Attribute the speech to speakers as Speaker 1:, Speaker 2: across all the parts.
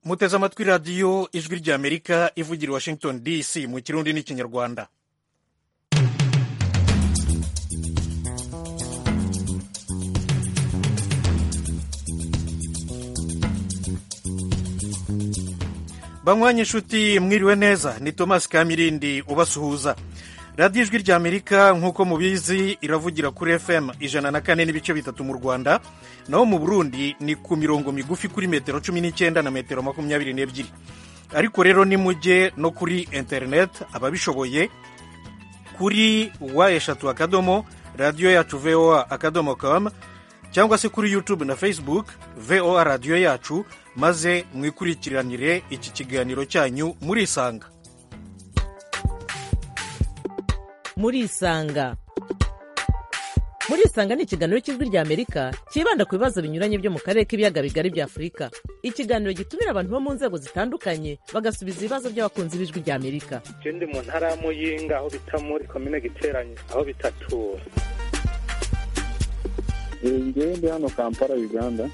Speaker 1: muteze amatwi radiyo ijwi ry'amerika ivugira i washington dc mu kirundi n'ikinyarwanda banywanye inshuti mwiriwe neza ni thomas kamirindi ubasuhuza radiyo ijwi ry'amerika nk'uko mubizi iravugira kuri fm ijana na kane n'ibice bitatu mu rwanda naho mu burundi ni ku mirongo migufi kuri metero cumi n'icyenda na metero makumyabiri n'ebyiri ariko rero nimujye no kuri interineti ababishoboye kuri wa eshatu akadomo radiyo yacu voa akadomo kamu cyangwa se kuri yutube na facebook voa radiyo yacu maze mwikurikiranire iki kiganiro cyanyu murisanga
Speaker 2: murisanga murisanga ni ikiganiro cy'ijwi ry'amerika cyibanda ku bibazo binyuranye byo mu karere k'ibiyaga bigari bya afurika ikiganiro gitumira abantu bo mu nzego zitandukanye bagasubiza ibibazo by'abakunzi b'ijwi ry'amerika
Speaker 3: ndi mu ntara ya muyinga aho bita muri komine giteranye aho bitatura
Speaker 4: ndi hano kampala uganda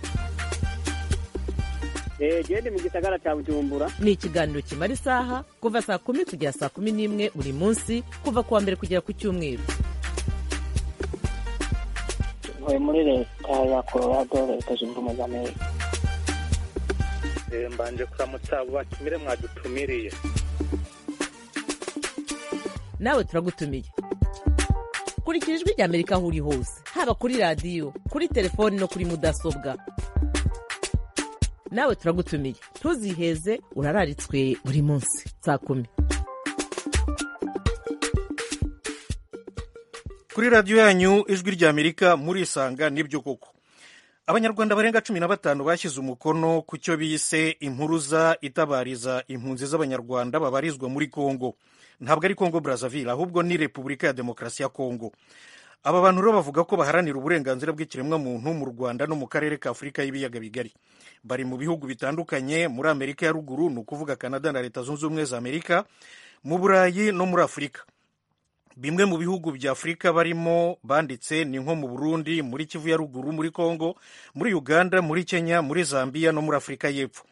Speaker 5: gende mu gisagara cya bujumbura
Speaker 2: ni ikiganiro kimara isaha kuva saa kumi kugera saa kumi n'imwe buri munsi kuva ku wa mbere kugera ku cyumweru
Speaker 6: ntuye muri leta ya colorado leta zunze ubumwe za amerika
Speaker 3: mbanje kuramutsa abo batumire mwadutumiriye
Speaker 2: nawe turagutumiye kurikira ijwi ry'amerika aho uri hose haba kuri radiyo kuri telefoni no kuri mudasobwa nawe turagutumiye ntuziheze urararitswe buri munsi saa kumi
Speaker 1: kuri radiyo yanyu ijwi ry'amerika murisanga nibyo koko abanyarwanda barenga cumi na batanu bashyize umukono ku cyo bise impuruza itabariza impunzi z'abanyarwanda babarizwa muri congo ntabwo ari congo brazzaville ahubwo ni repubulika ya demokarasi ya congo aba bantu rero bavuga ko baharanira uburenganzira bw'ikiremwamuntu mu rwanda no mu karere ka afurika y'ibiyaga bigari bari mu bihugu bitandukanye muri amerika ya ruguru ni ukuvuga canada na leta zunze ubumwe za amerika mu burayi no muri afurika bimwe mu bihugu bya afurika barimo banditse ni nko mu burundi muri kivu ya ruguru muri congo muri uganda muri kenya muri zambia no muri afurika y'epfo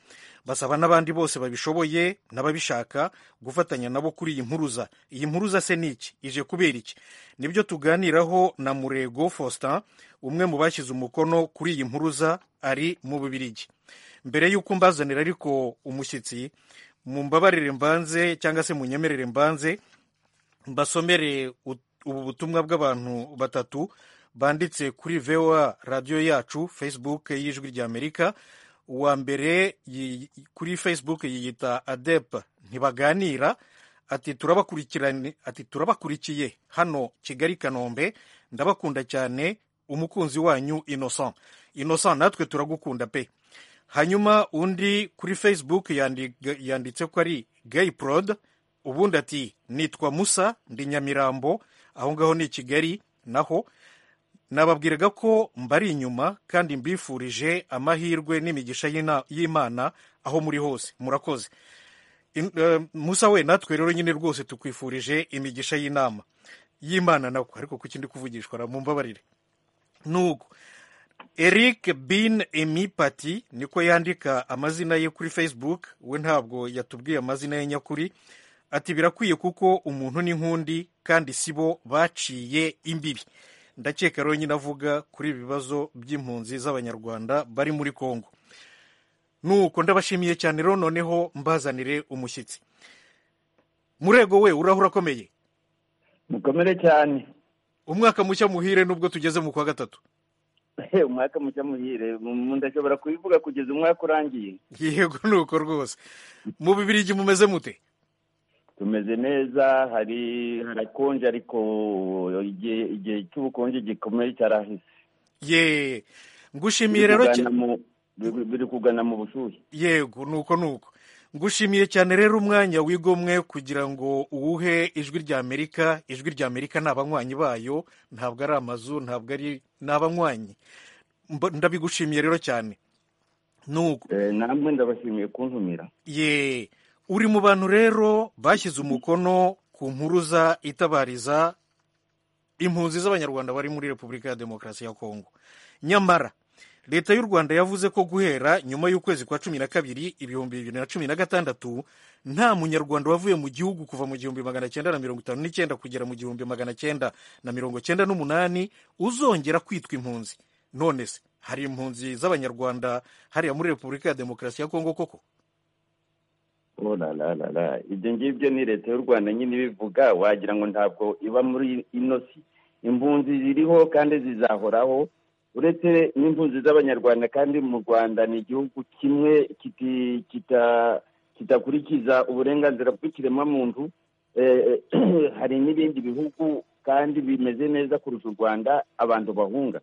Speaker 1: basaba n'abandi bose babishoboye n'ababishaka gufatanya nabo kuri iyi mpuruza iyi mpuruza se ni iki ije kubera iki nibyo tuganiraho na murego faustin umwe mu bashyize umukono kuri iyi mpuruza ari mu bubirigi mbere y'uko mbazanira ariko umushyitsi mu mbabarire mbanze cyangwa se mu nyemerere mbanze mbasomere ubu butumwa bw'abantu batatu banditse kuri voa radiyo yacu facebook y'ijwi ry'amerika uwa mbere kuri facebook yiyita adep ntibaganira ati turabakurikiye hano kigali kanombe ndabakunda cyane umukunzi wanyu innocent innocent natwe turagukunda pe hanyuma undi kuri facebook yanditse ko ari gay prod ubundi ati nitwa musa ndi nyamirambo aho ngaho ni kigali naho nababwiraga ko mbari inyuma kandi mbifurije amahirwe n'imigisha y'imana aho muri hose murakoze musa we natwe rero nyine rwose tukwifurije imigisha y'inama y'imana nawe ariko ku kindi kuvugishwa mu mbabarire n'ubwo eric bin emipati niko yandika amazina ye kuri facebook we ntabwo yatubwiye amazina ye nyakuri ati birakwiye kuko umuntu n'inkundi kandi si bo baciye imbibi ndakeka rero nyine avuga kuri ibi bibazo by'impunzi z'abanyarwanda bari muri congo nuko ndabashimiye cyane rero noneho mbazanire umushyitsi murego we urahura akomeye
Speaker 4: mukomere cyane
Speaker 1: umwaka mushya muhire nubwo tugeze mu kwa gatatu
Speaker 4: umwaka mushya muhire ndashobora kubivuga kugeza umwaka urangiye
Speaker 1: yego nuko rwose mu bibiri mumeze mute
Speaker 4: tumeze neza hari harakonje ariko igihe cy'ubukonje gikomeye cyarahise
Speaker 1: ye ngushimiye rero
Speaker 4: biri kugana mu bushyuhe
Speaker 1: yego nuko nuko ngushimiye cyane rero umwanya wigomwe kugira ngo uwuhe ijwi ry'amerika ijwi ry'amerika ni abanywanyi bayo ntabwo ari amazu ntabwo ari ni abanywanyi ndabigushimiye rero cyane
Speaker 4: nuko namwe ndabashimiye kuntumira
Speaker 1: ye uri mu bantu rero bashyize umukono ku mpuruza itabariza impunzi z'abanyarwanda bari muri repubulika ya demokarasi ya kongo nyamara leta y'u rwanda yavuze ko guhera nyuma y'ukwezi kwa cumi na kabiri ibihumbi bibiri na cumi na gatandatu nta munyarwanda wavuye mu gihugu kuva mu gihumbi magana cyenda na mirongo itanu n'icyenda kugera mu gihumbi magana cyenda na mirongo cyenda n'umunani uzongera kwitwa impunzi none se hari impunzi z'abanyarwanda hariya muri repubulika ya demokarasi ya kongo koko
Speaker 4: olarara ibyo ngibyo ni leta y'u rwanda nyine ibivuga wagira ngo ntabwo iba muri ino si impunzi ziriho kandi zizahoraho uretse n'impunzi z'abanyarwanda kandi mu rwanda ni igihugu kimwe kiti- kita- kitakurikiza uburenganzira bw'ikiremwamuntu Eh, eh, hari n'ibindi bihugu kandi bimeze neza kurusha u rwanda abantu bahunga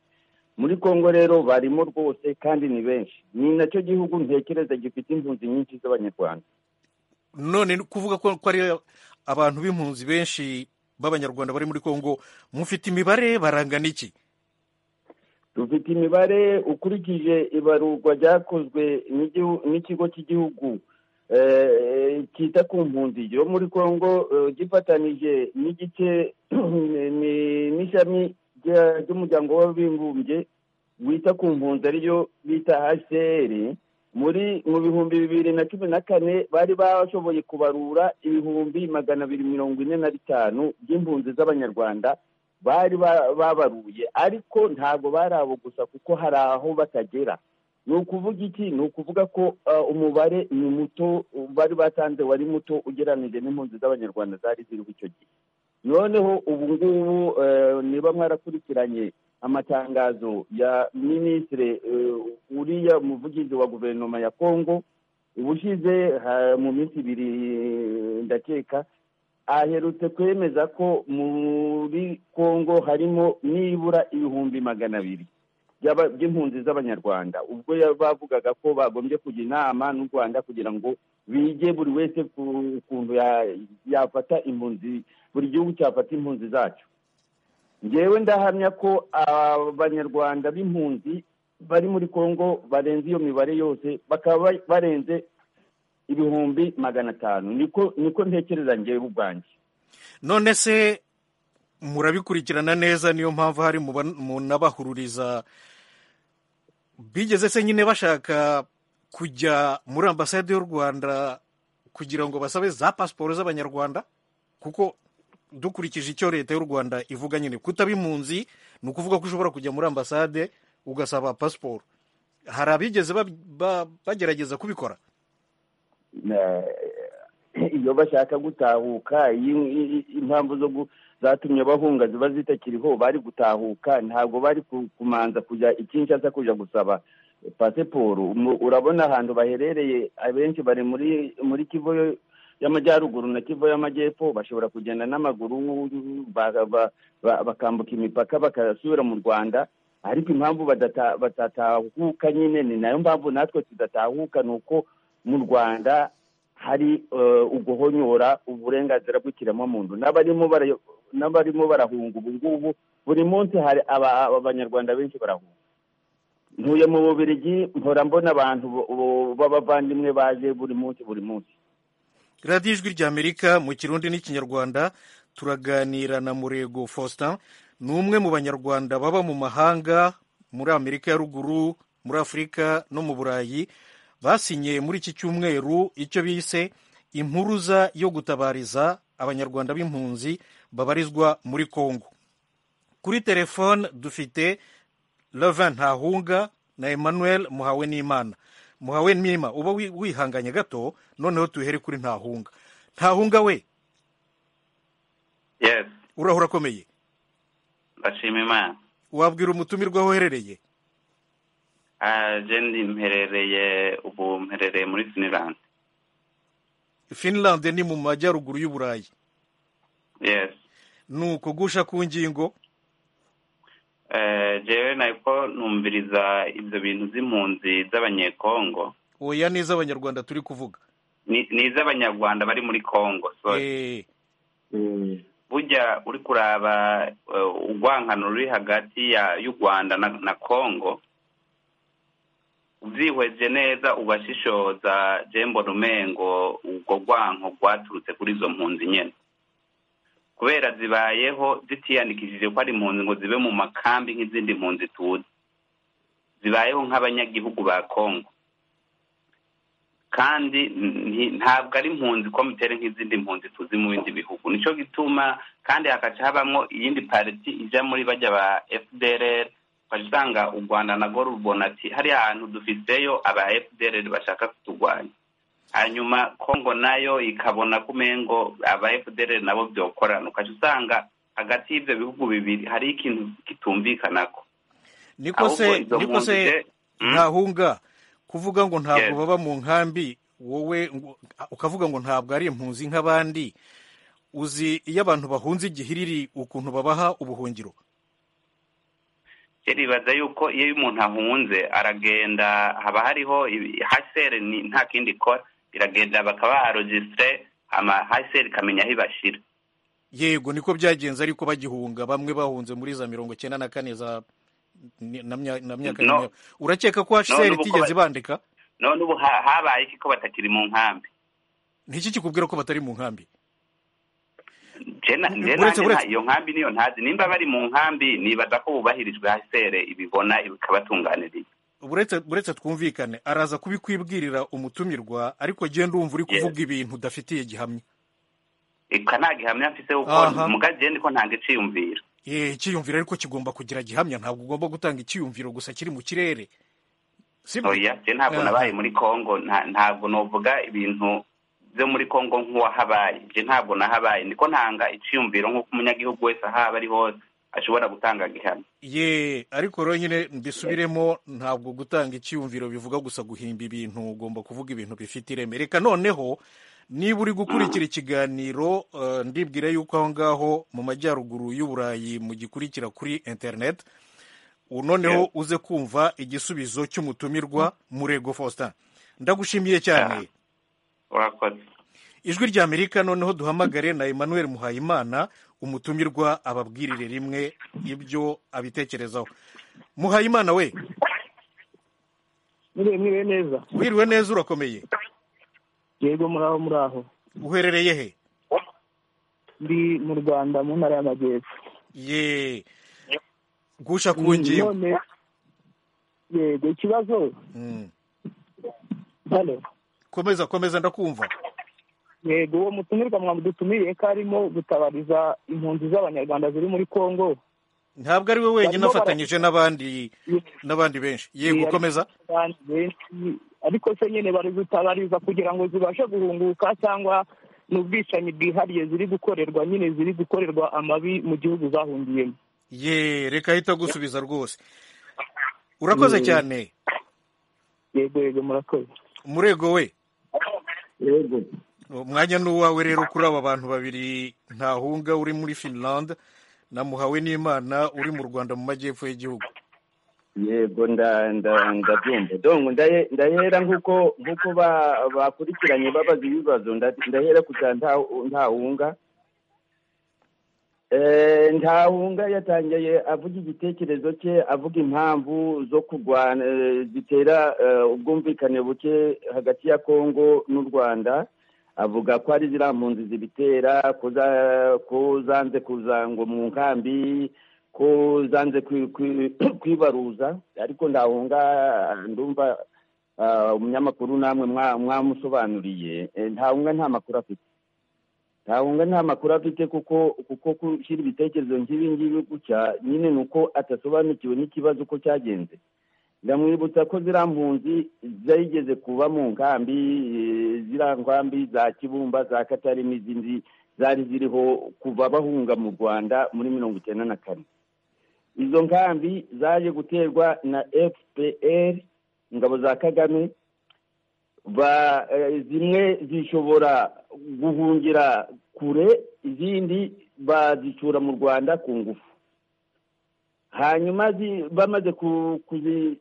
Speaker 4: muri kongo rero barimo rwose kandi ni benshi ni nacyo gihugu ntekereza gifite impunzi nyinshi z'abanyarwanda
Speaker 1: none ni kuvuga ko ko ari abantu b'impunzi benshi b'abanyarwanda bari muri kongo mufite imibare barangana iki
Speaker 4: dufite imibare ukurikije ibarurwa ryakozwe n'igihu- n'ikigo cy'igihugu eh, cyita ku mpunzi yo muri congo eh, gifatanyije n'igice ni- n'ishami rya- ry'umuryango w'abibumbye wita ku mpunzi ariyo bita hcr muri mu bihumbi bibiri na cumi na kane bari bashoboye kubarura ibihumbi magana abiri mirongo ine na bitanu by'impunzi z'abanyarwanda bari ba- babaruye ariko ntabwo bari abo gusa kuko hari aho batagera ni ukuvuga iki ni ukuvuga ko uh, umubare ni muto uh, bari batanze wari muto ugereranije n'impunzi z'abanyarwanda zari ziriho icyo gihe noneho ubu ngubu eh, niba mwarakurikiranye amatangazo ya minisitiri eh, uriya muvugizi wa guverinoma ya kongo ubushize ha- mu minsi ibiri eh, ndakeka aherutse kwemeza ko muri kongo harimo nibura ibihumbi magana abiri by'aba- by'impunzi z'abanyarwanda ubwo ya- bavugaga ko bagombye kujya inama n'u rwanda kugira ngo bige buri wese ku kuntu ya- yafata impunzi buri gihugu cyafata impunzi zacyo ngewe ndahamya ko abanyarwanda b'impunzi bari muri kongo barenze iyo mibare yose bakaba ba- barenze ibihumbi magana atanu niko niko ntekereza ngewe ubwanjye
Speaker 1: none se murabikurikirana neza niyo mpamvu hari mu ban- mu n'abahururiza bigeze se nyine bashaka kujya muri ambasade y'u rwanda kugira ngo basabe za pasiporo z'abanyarwanda kuko dukurikije icyo leta y'u rwanda ivuga nyine kutaba impunzi ni ukuvuga ko ushobora kujya muri ambasade ugasaba pasiporo hari abigeze bab- ba- bagerageza kubikora
Speaker 4: Na- iyo bashaka gutahuka iyo- i- i- impamvu zo gu- zatumye bahunga ziba zitakiriho bari gutahuka ntabwo bari ku- kumanza kujya ikinshasa kujya gusaba pasiporo Mu- urabona ahantu baherereye abenshi bari muri muri kivu yo- y'amajyaruguru na kivu y'amajyepfo bashobora kugenda n'amaguru ba- ba- ba- bakambuka imipaka bagasubira mu rwanda ariko impamvu badata- batatahuka nyine ni nayo mpamvu natwe tudatahuka ni uko mu rwanda hari eh, uguhonyora uburenganzira bw'ikiremwamuntu n'abarimo bara- n'abarimo barahunga ubu ngubu buri munsi hari aba- abanyarwanda benshi barahunga ntuye mu bubirigi mpora mbona abantu bo- bo- b'abavandimwe baje buri munsi buri munsi
Speaker 1: radiyo ijwi ry'amerika mu kirundi n'ikinyarwanda turaganira na murego faustin ni umwe mu banyarwanda baba mu mahanga muri amerika ya ruguru muri afurika no mu burayi basinye muri iki cyumweru icyo bise impuruza yo gutabariza abanyarwanda b'impunzi babarizwa muri kongo kuri telefone dufite Levin Ntahunga na Emmanuel Muhawe N'Imana. Muhawe N'Imana uba wi- wihanganye gato noneho tuhere kuri Ntahunga. Ntahunga we
Speaker 7: yes
Speaker 1: urahura akomeye.
Speaker 7: ndashima imana
Speaker 1: Wabwira umutumirwa aho uherereye.
Speaker 7: Ah, je ndi mperereye ubu mperereye muri finland
Speaker 1: Finland ni mu majyaruguru y'Uburayi.
Speaker 7: yes
Speaker 1: Nuko gusha ku ngingo
Speaker 7: Eh, jewe nako numviriza ibyo bintu z'impunzi z'abanyekongo
Speaker 1: oya neza abanyarwanda turi kuvuga.
Speaker 7: Ni- ni iz'abanyarwanda bari muri kongo sorry
Speaker 1: Eh,
Speaker 7: burya uri kuraba eh, urwankano ruri hagati ya- y'u rwanda na na kongo ubyihweje neza ubashishoza jembo rumengo ubwo rwanko rwaturutse kuri izo mpunzi nyine kubera zibayeho zitiyandikishije ko ari impunzi ngo zibe mu makambi nk'izindi mpunzi tuzi zibayeho nk'abanyagihugu ba kongo kandi nti- ntabwo ari impunzi komitere nk'izindi mpunzi tuzi mu bindi bihugu nicyo gituma kandi hagaca habamo iyindi pariti ijya muri bajya ba fdrr ukajya usanga u rwanda na rubona ati hariya hantu dufiseyo aba fdrr bashaka kuturwanya hanyuma kongo nayo ikabona ko umengo aba fdrr nabo byokorana ukajya usanga hagati y'ibyo bihugu bibiri hari ikintu kitumvikanako
Speaker 1: niko se
Speaker 7: Ahubwo izo
Speaker 1: niko se
Speaker 7: mpunzi- Mm.
Speaker 1: ntahunga kuvuga ngo ntabwo
Speaker 7: Yes.
Speaker 1: baba mu nkambi wowe ngo- ukavuga ngo ntabwo ari impunzi nk'abandi uzi iyo abantu bahunze igihiriri ukuntu babaha ubuhungiro
Speaker 7: ribaza yuko iyo umuntu ahunze aragenda haba hariho haseri nta kindi ikora iragenda bakaba arojisitire hama haseri ikamenya aho ibashyira
Speaker 1: yego niko byagenze ariko bagihunga bamwe bahunze muri za mirongo cyenda na kane za na mya- na myaka
Speaker 7: No.
Speaker 1: nyuma. urakeka ko hcr
Speaker 7: n'ubu ko
Speaker 1: itigeze
Speaker 7: ba-
Speaker 1: bandika
Speaker 7: none ubu ha- habaye iki ko batakiri mu nkambi
Speaker 1: niki kikubwira ko batari mu nkambi
Speaker 7: Je na- je
Speaker 1: Uretse-
Speaker 7: nanjye
Speaker 1: uretse-
Speaker 7: nta- iyo nkambi niyo ntazi nimba bari mu nkambi nibaza ko bubahirijwe haseri ibibona bikabatunganiriye
Speaker 1: uretse uretse twumvikane araza kubikwibwirira umutumirwa ariko genda umva uri
Speaker 7: Yes.
Speaker 1: kuvuga ibintu udafitiye gihamya
Speaker 7: ika nta gihamya mfise kuko
Speaker 1: Aha.
Speaker 7: mugagende ko ntange iciyumvira
Speaker 1: Eh, icyiyumviro ariko kigomba kugira gihamya ntabwo ugomba gutanga icyiyumviro gusa kiri mu kirere sibyo
Speaker 7: oya je ntabwo
Speaker 1: Aha.
Speaker 7: nabaye muri congo nta- ntabwo novuga ibintu byo muri congo nk'uwahabaye je ntabwo nahabaye niko ntanga iciyumviro nk'uko umunyagihugu wese ahaba ari hose ashobora gutanga gihamya
Speaker 1: ye ariko rero nyine mbisubiremo ntabwo gutanga icyiyumviro bivuga gusa guhimba ibintu ugomba kuvuga ibintu bifite ireme reka noneho niba uri gukurikira ikiganiro eh, ndibwira yuko aho ngaho mu majyaruguru y'uburayi mugikurikira kuri interineti ubu noneho uze kumva igisubizo cy'umutumirwa murego faustin ndagushimiye cyane
Speaker 7: Ah. urakoze
Speaker 1: ijwi rya amerika noneho duhamagare na emmanuel muhayimana umutumirwa ababwirire rimwe ibyo abitekerezaho muhayimana we
Speaker 6: Mwiriwe mwiriwe neza.
Speaker 1: wiriwe neza urakomeye
Speaker 6: Yego muraho muraho.
Speaker 1: uherereye he
Speaker 6: Ndi mu Rwanda mu ntara y'Amajyepfo.
Speaker 1: ye gusha ku ngingo
Speaker 6: None yego ikibazo
Speaker 1: Mm.
Speaker 6: hano
Speaker 1: komeza komeza ndakumva
Speaker 6: yego uwo mutumirwa mwamudutumiriye ko arimo gutabariza impunzi z'abanyarwanda ziri muri Kongo.
Speaker 1: ntabwo ari we wenyine
Speaker 6: Barimo
Speaker 1: afatanyije n'abandi n'abandi benshi yego komeza
Speaker 6: Kandi benshi ariko se nyine bari gutabariza kugira ngo zibashe guhunguka cyangwa ni ubwicanyi bwihariye ziri gukorerwa nyine ziri gukorerwa amabi mu gihugu zahungiyemo
Speaker 1: ye reka ahita agusubiza rwose urakoze
Speaker 6: Mm.
Speaker 1: cyane
Speaker 6: yego yego murakoze
Speaker 1: murego we
Speaker 4: yego
Speaker 1: umwanya ni uwawe rero kuri aba bantu babiri ntahunga uri muri finland na muhawe n'imana uri mu rwanda mu majyepfo y'igihugu
Speaker 4: yego nda nda ndabyumva donc ndaye- ndahera nk'uko nk'uko ba- bakurikiranye babaza ibibazo nda- ndahera kugira ntahunga ntahunga yatangiye avuga igitekerezo cye avuga impamvu zo kurwana eh, zitera eh, ubwumvikane buke hagati ya kongo n'u rwanda avuga ko ari ziriya mpunzi zibitera ko za- ko zanze kuza ngo mu nkambi ko zanze kwi- kwi- kwibaruza ariko ndahunga ndumva ah, umunyamakuru namwe mwa- mwamusobanuriye Eh, ntahunga nta makuru afite ntahunga nta makuru afite kuko kuko gushyira ibitekerezo nk'ibi ngibi gutya nyine ni uko adasobanukiwe n'ikibazo uko cyagenze ndamwibutsa ko ziriya mpunzi zigeze kuba mu nkambi eh, ziriya nkambi za kibumba za katari n'izindi zari ziriho kuva bahunga mu rwanda muri mirongo icyenda na kane izo nkambi zaje guterwa na fpr ingabo za kagame ba eh, zimwe zishobora guhungira kure izindi bazicura mu rwanda ku ngufu hanyuma zi- bamaze ku- kuzi-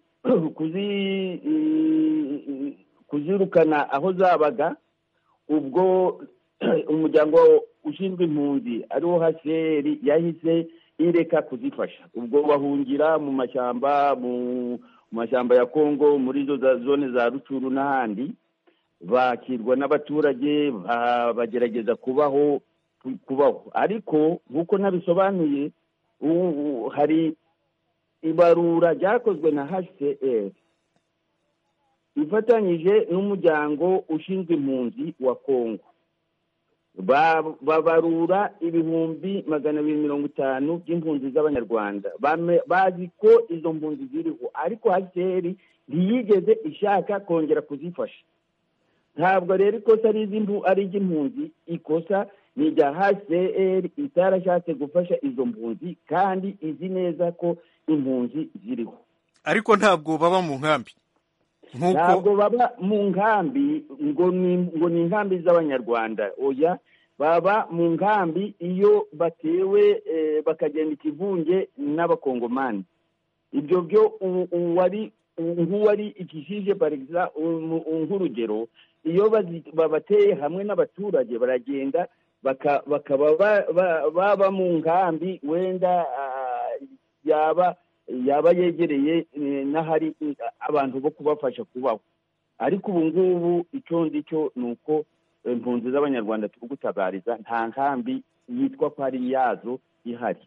Speaker 4: kuzi- eh, kuzirukana aho zabaga ubwo umuryango ushinzwe impunzi ariwo hcr yahise ireka kuzifasha ubwo bahungira mu mashyamba mu mu mashyamba ya kongo muri izo za- zone za rucuru n'ahandi bakirwa n'abaturage ba- bagerageza kubaho kubaho ariko nk'uko nabisobanuye ubu hari ibarura ryakozwe na hcr ifatanyije n'umuryango ushinzwe impunzi wa kongo babarura ibihumbi magana abiri mirongo itanu by'impunzi z'abanyarwanda Bame- bazi ko izo mpunzi ziriho ariko hcr ntiyigeze ishaka kongera kuzifasha ntabwo rero ikosa ari iz'impu- ari iry'impunzi ikosa ni irya hcr itarashatse gufasha izo mpunzi kandi izi neza ko impunzi ziriho
Speaker 1: ariko ntabwo baba mu nkambi
Speaker 4: ntabwo
Speaker 1: nk'uko
Speaker 4: baba mu nkambi ngo ni ngo ni inkambi z'abanyarwanda oya baba mu nkambi iyo batewe eh, bakagenda ikivunge n'abakongomani ibyo byo u- uwari u- nk'uwari ikijije parikisa nk'urugero iyo bazi- babateye hamwe n'abaturage baragenda baka- bakaba ba- ba- baba mu nkambi wenda ah, yaba yaba yegereye eh, n'ahari eh, abantu bo kubafasha kubaho ariko ubu ngubu icyo ngicyo ni uko eh, impunzi z'abanyarwanda turi gutabariza nta nkambi yitwa ko ari iyazo ihari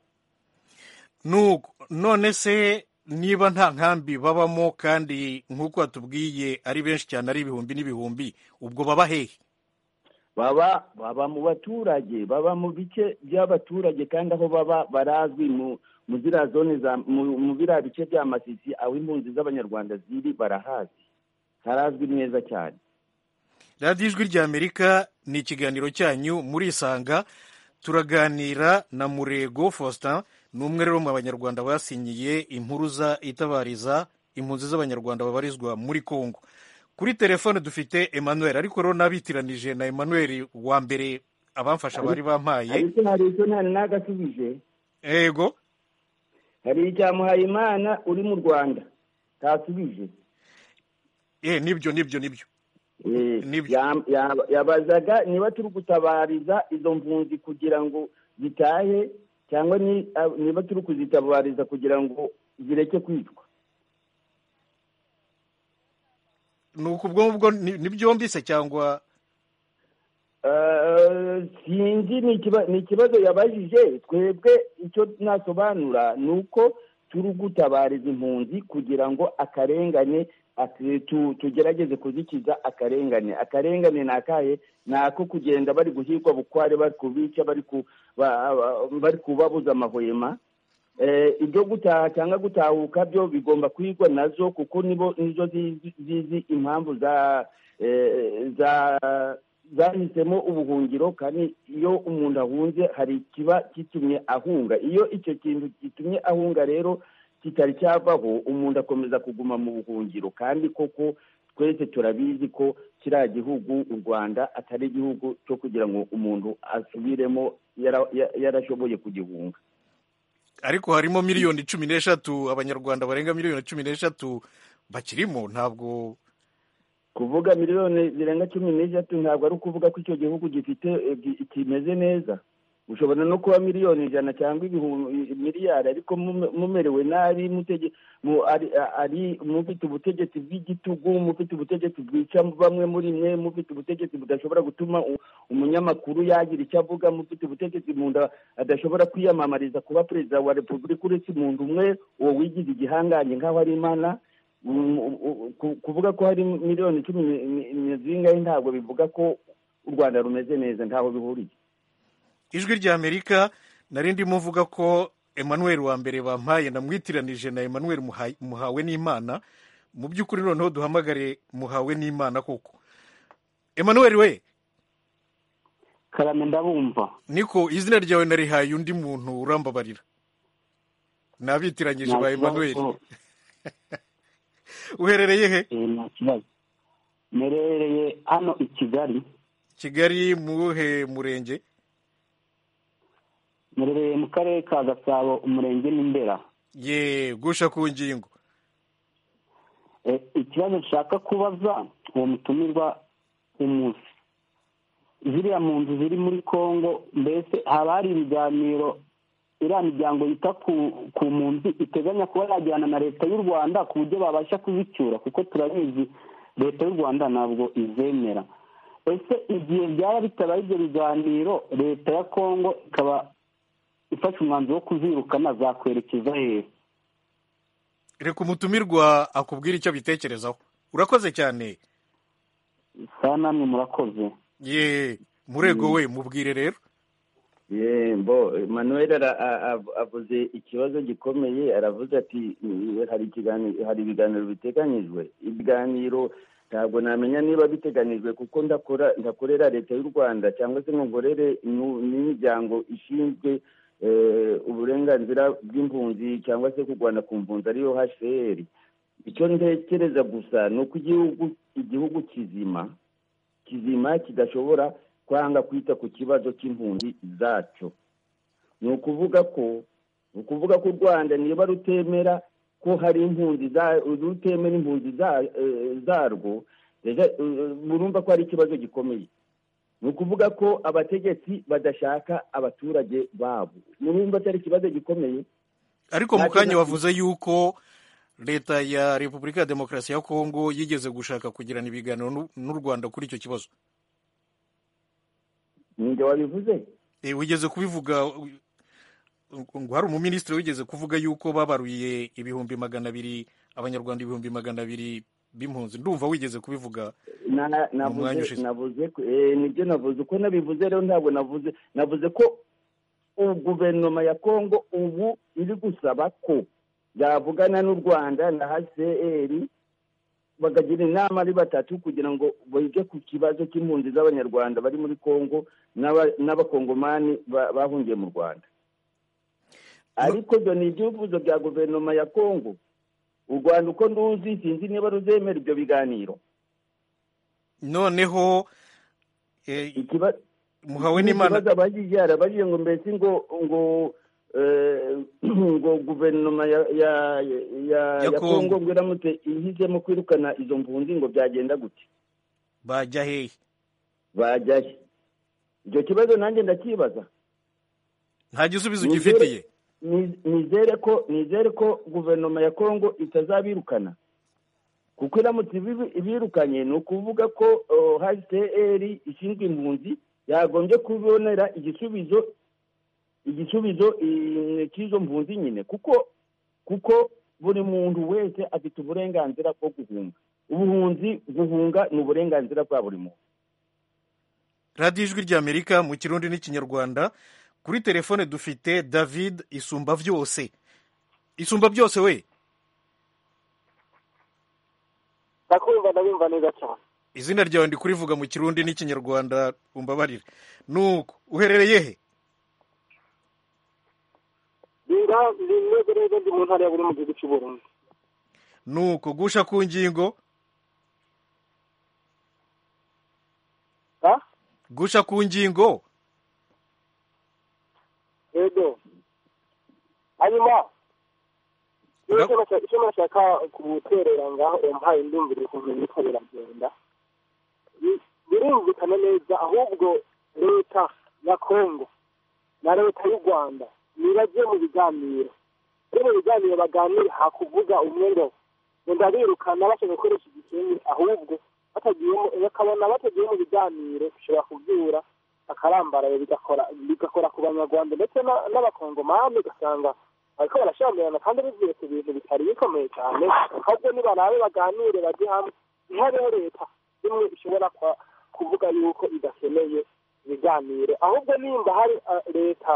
Speaker 1: nuko none se niba nta nkambi babamo kandi nk'uko batubwiye ari benshi cyane ari ibihumbi n'ibihumbi ubwo baba hehe
Speaker 4: baba baba mu baturage baba mu bice by'abaturage kandi aho baba barazwi mu mu ziriya zone za mu mu biriya bice bya masisi aho impunzi z'abanyarwanda ziri barahazi harazwi neza cyane
Speaker 1: radiyo ijwi ry'amerika ni ikiganiro cyanyu murisanga turaganira na murego faustin ni umwe rero mu banyarwanda basinyiye impuruza itabariza impunzi z'abanyarwanda babarizwa muri congo kuri telefone dufite emmanuel ariko rero nabitiranije na emmanuel wa mbere abamfasha bari bampaye
Speaker 4: ariko hari icyo nta n'agasubije
Speaker 1: yego
Speaker 4: hari icya muhayimana uri mu rwanda ntasubije
Speaker 1: eh nibyo nibyo nibyo
Speaker 4: Eh,
Speaker 1: Nibyo.
Speaker 4: ya- ya- yabazaga niba turi gutabariza izo mpunzi kugira ngo zitahe cyangwa ni- ab- niba turi kuzitabariza kugira ngo zireke kwicwa
Speaker 1: nuko ubwo ngubwo ni ni byombi se cyangwa
Speaker 4: Eh, sinzi ni ikiba- ni ikibazo yabajije twebwe icyo nasobanura ni uko turi gutabariza impunzi kugira ngo akarengane ati- tu- tugerageze kuzikiza akarengane akarengane ni akahe ni ako kugenda bari guhigwa bukware bari kubica bari ku- ba- ba- bari kubabuza amahwema Eh, ibyo gutaha cyangwa gutahuka byo bigomba kwigwa nazo kuko nibo nizo zizi zizi impamvu za eh, za zahisemo ubuhungiro kandi iyo umuntu ahunze hari ikiba gitumye ahunga iyo icyo kintu gitumye ahunga rero kitari cyavaho umuntu akomeza kuguma mu buhungiro kandi koko twese turabizi ko kiriya gihugu u rwanda atari igihugu cyo kugira ngo umuntu asubiremo yara- ya- yarashoboye kugihunga
Speaker 1: ariko harimo miliyoni cumi n'eshatu abanyarwanda barenga miliyoni cumi n'eshatu bakirimo ntabwo
Speaker 4: kuvuga miliyoni zirenga cumi n'eshatu ntabwo ari ukuvuga ko icyo gihugu gifite eh, gi- kimeze neza ushobora no kuba miliyoni ijana cyangwa ibihumbi miliyari ariko mume- mumerewe nabi mutege- mu- ari ari mufite ubutegetsi bw'igitugu mufite ubutegetsi bwica bamwe muri mwe mufite ubutegetsi budashobora gutuma u- umunyamakuru yagira icyo avuga mufite ubutegetsi mu nda adashobora kwiyamamariza kuba perezida wa repubulika uretse umuntu umwe uwo wigize igihangange nk'aho ari imana Um, u- u- ku- kuvuga ko hari miliyoni cumi ni- ni- ni zingahe ntabwo bivuga ko u rwanda rumeze neza ntaho bihuriye
Speaker 1: ijwi ry'amerika nari ndimo mvuga ko emmanuel wa mbere bampaye namwitiranije na emmanuel Muha- muhawe n'imana mu by'ukuri noneho duhamagare muhawe n'imana koko emmanuel we
Speaker 6: karame ndabumva
Speaker 1: niko izina ryawe narihaye undi muntu urambabarira nabitiranyije
Speaker 6: nta
Speaker 1: ba emmanuel
Speaker 6: kibazo
Speaker 1: uherereye he
Speaker 6: eh, nta kibazo merereye hano i kigali
Speaker 1: kigali muhe murenge
Speaker 6: merereye mu karere ka gasabo umurenge n'indera
Speaker 1: ye gusha ku ngingo
Speaker 6: Eh, ikibazo nshaka kubaza uwo mutumirwa umunsi ziriya mu nzu ziri muri congo mbese haba hari ibiganiro iriya miryango yita ku ku mpunzi iteganya kuba yajyana na leta y'u rwanda ku buryo babasha kuzicyura kuko turabizi leta y'u rwanda ntabwo izemera ese igihe byaba bitabaye ibyo biganiro leta ya congo ikaba ifashe umwanzuro wo kuzirukana zakwerekeza hehe
Speaker 1: reka umutumirwa akubwira icyo bitekerezaho urakoze cyane
Speaker 6: saa namwe murakoze
Speaker 1: ye murego we mubwire rero
Speaker 4: ye mbo manuel ara- a- a- avuze ikibazo gikomeye aravuze ati "Mm, hari ikiganiro hari ibiganiro biteganyijwe ibiganiro ntabwo namenya niba biteganyijwe kuko ndakora ndakorera leta y'u rwanda cyangwa se ngo nkorere nu- n'imiryango ishinzwe eh, uburenganzira bw'impunzi cyangwa se kurwana ku mpunzi ariyo hcr icyo ntekereza gusa ni uko igihugu igihugu kizima kizima kidashobora kwanga kwita ku kibazo cy'impunzi zacyo ni ukuvuga ko ni ukuvuga ko u rwanda niba rutemera ko hari impunzi za- rutemera impunzi za- eh, zarwo rega- eh, murumva ko hari ikibazo gikomeye ni ukuvuga ko abategetsi badashaka abaturage babo murumva ko ari ikibazo gikomeye
Speaker 1: ariko mu
Speaker 4: Nta
Speaker 1: kanya
Speaker 4: kibazo.
Speaker 1: wavuze yuko leta ya repubulika ya demokarasi ya kongo yigeze gushaka kugirana ibiganiro n'u- n'u rwanda kuri icyo kibazo
Speaker 4: ninjye wabivuze
Speaker 1: Eh, wigeze kubivuga u- ngo ngo hari umuminisitiri wigeze kuvuga yuko babaruye ibihumbi magana abiri abanyarwanda ibihumbi magana abiri b'impunzi ndumva wigeze kubivuga
Speaker 4: Na-
Speaker 1: mwanya
Speaker 4: navuze
Speaker 1: ushize.
Speaker 4: navuze ko- eh, nibyo navuze uko nabivuze rero ntabwo navuze navuze ko ubu guverinoma ya kongo ubu iri gusaba ko yavugana n'u rwanda na hcr bakagira inama ari batatu kugira ngo bige ku kibazo cy'impunzi z'abanyarwanda bari muri kongo n'aba- n'abakongomani ba- bahungiye mu rwanda ariko ibyo ni ibyifuzo bya guverinoma ya kongo u rwanda uko nduzi sinzi niba ruzemera ibyo biganiro
Speaker 1: noneho eh,
Speaker 4: ikibazo
Speaker 1: muhawe n'imana
Speaker 4: ikibazo abajije arabajije ngo mbese ngo ngo eh, ngo guverinoma ya ya ya
Speaker 1: Ya
Speaker 4: ya
Speaker 1: Congo.
Speaker 4: Congo ngo iramutse ihizemo kwirukana izo mpunzi ngo byagenda gute
Speaker 1: bajya hehe
Speaker 4: bajyahe icyo kibazo nanjye ndakibaza
Speaker 1: nta gisubizo
Speaker 4: Nizere-
Speaker 1: ugifitiye
Speaker 4: ni- nizere ko nizere ko guverinoma ya Congo itazabirukana kuko iramutse ibibi- ibirukanye ni ukuvuga ko oh, HCR ishinzwe impunzi yagombye kubonera igisubizo igisubizo eh, cy'izo mpunzi nyine kuko kuko buri muntu wese afite uburenganzira bwo guhunga ubuhunzi guhunga ni uburenganzira bwa buri muntu
Speaker 1: radiyo ijwi ry'amerika mu kirundi n'ikinyarwanda kuri telefone dufite david isumba byose isumba byose we
Speaker 5: ndakumva ndabumva neza cyane
Speaker 1: izina ryawe ndi kurivuga mu kirundi n'ikinyarwanda umbabarire nuko uherereye he
Speaker 5: ninga ndi neza neza ndi mu ntara ya buri mu gihugu cy'u Burundi
Speaker 1: nuko gusha ku ngingo
Speaker 5: ha
Speaker 1: gusha ku ngingo
Speaker 5: yego hanyuma
Speaker 1: Ura-
Speaker 5: icyo nashaka- icyo nashaka guterera ngaho umpaye ndumvire ukuntu biriko biragenda Bi- birumvikana neza ahubwo leta ya kongo na leta y'u rwanda nibajye mu biganiro iyo mu biganiro baganira hakuvuga umwe ngo ngo ndabirukana bashaka gukoresha igikingi ahubwo batagiyemo bakabona batagiye mu biganiro bishobora kubyura bakarambaraye bigakora bigakora ku banyarwanda ndetse na- n'abakongomani ugasanga bariko barashamirana kandi bivuye ku bintu bitari bikomeye cyane ahubwo nibarabe baganire bajye hamwe ntihabeho leta imwe ishobora kwa- kuvuga yuko idakeneye ibiganiro ahubwo nimba hari ah, leta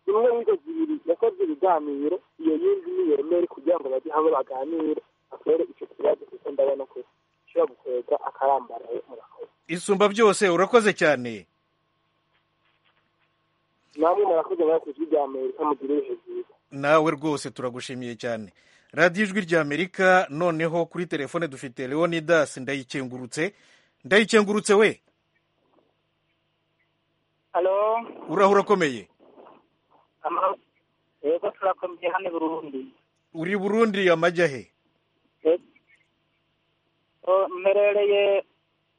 Speaker 5: imwe y'izo zibiri yakoze ibiganiro iyo yindi niyemere kugira ngo bajye hamwe baganire batore icyo kibazo kuko ndabona ko ishobora gukwega akarambaraye murakoze
Speaker 1: isumba byose urakoze cyane
Speaker 5: namwe murakoze mwakoze ijwi rya amerika mugira ibihe byiza
Speaker 1: nawe rwose turagushimiye cyane radiyo ijwi ry'amerika noneho kuri telefone dufite leonidas ndayikengurutse ndayikengurutse we
Speaker 8: halo
Speaker 1: uraho urakomeye
Speaker 8: ama yego turakomeye hano i burundi
Speaker 1: uri burundi amajya he
Speaker 8: O, mperereye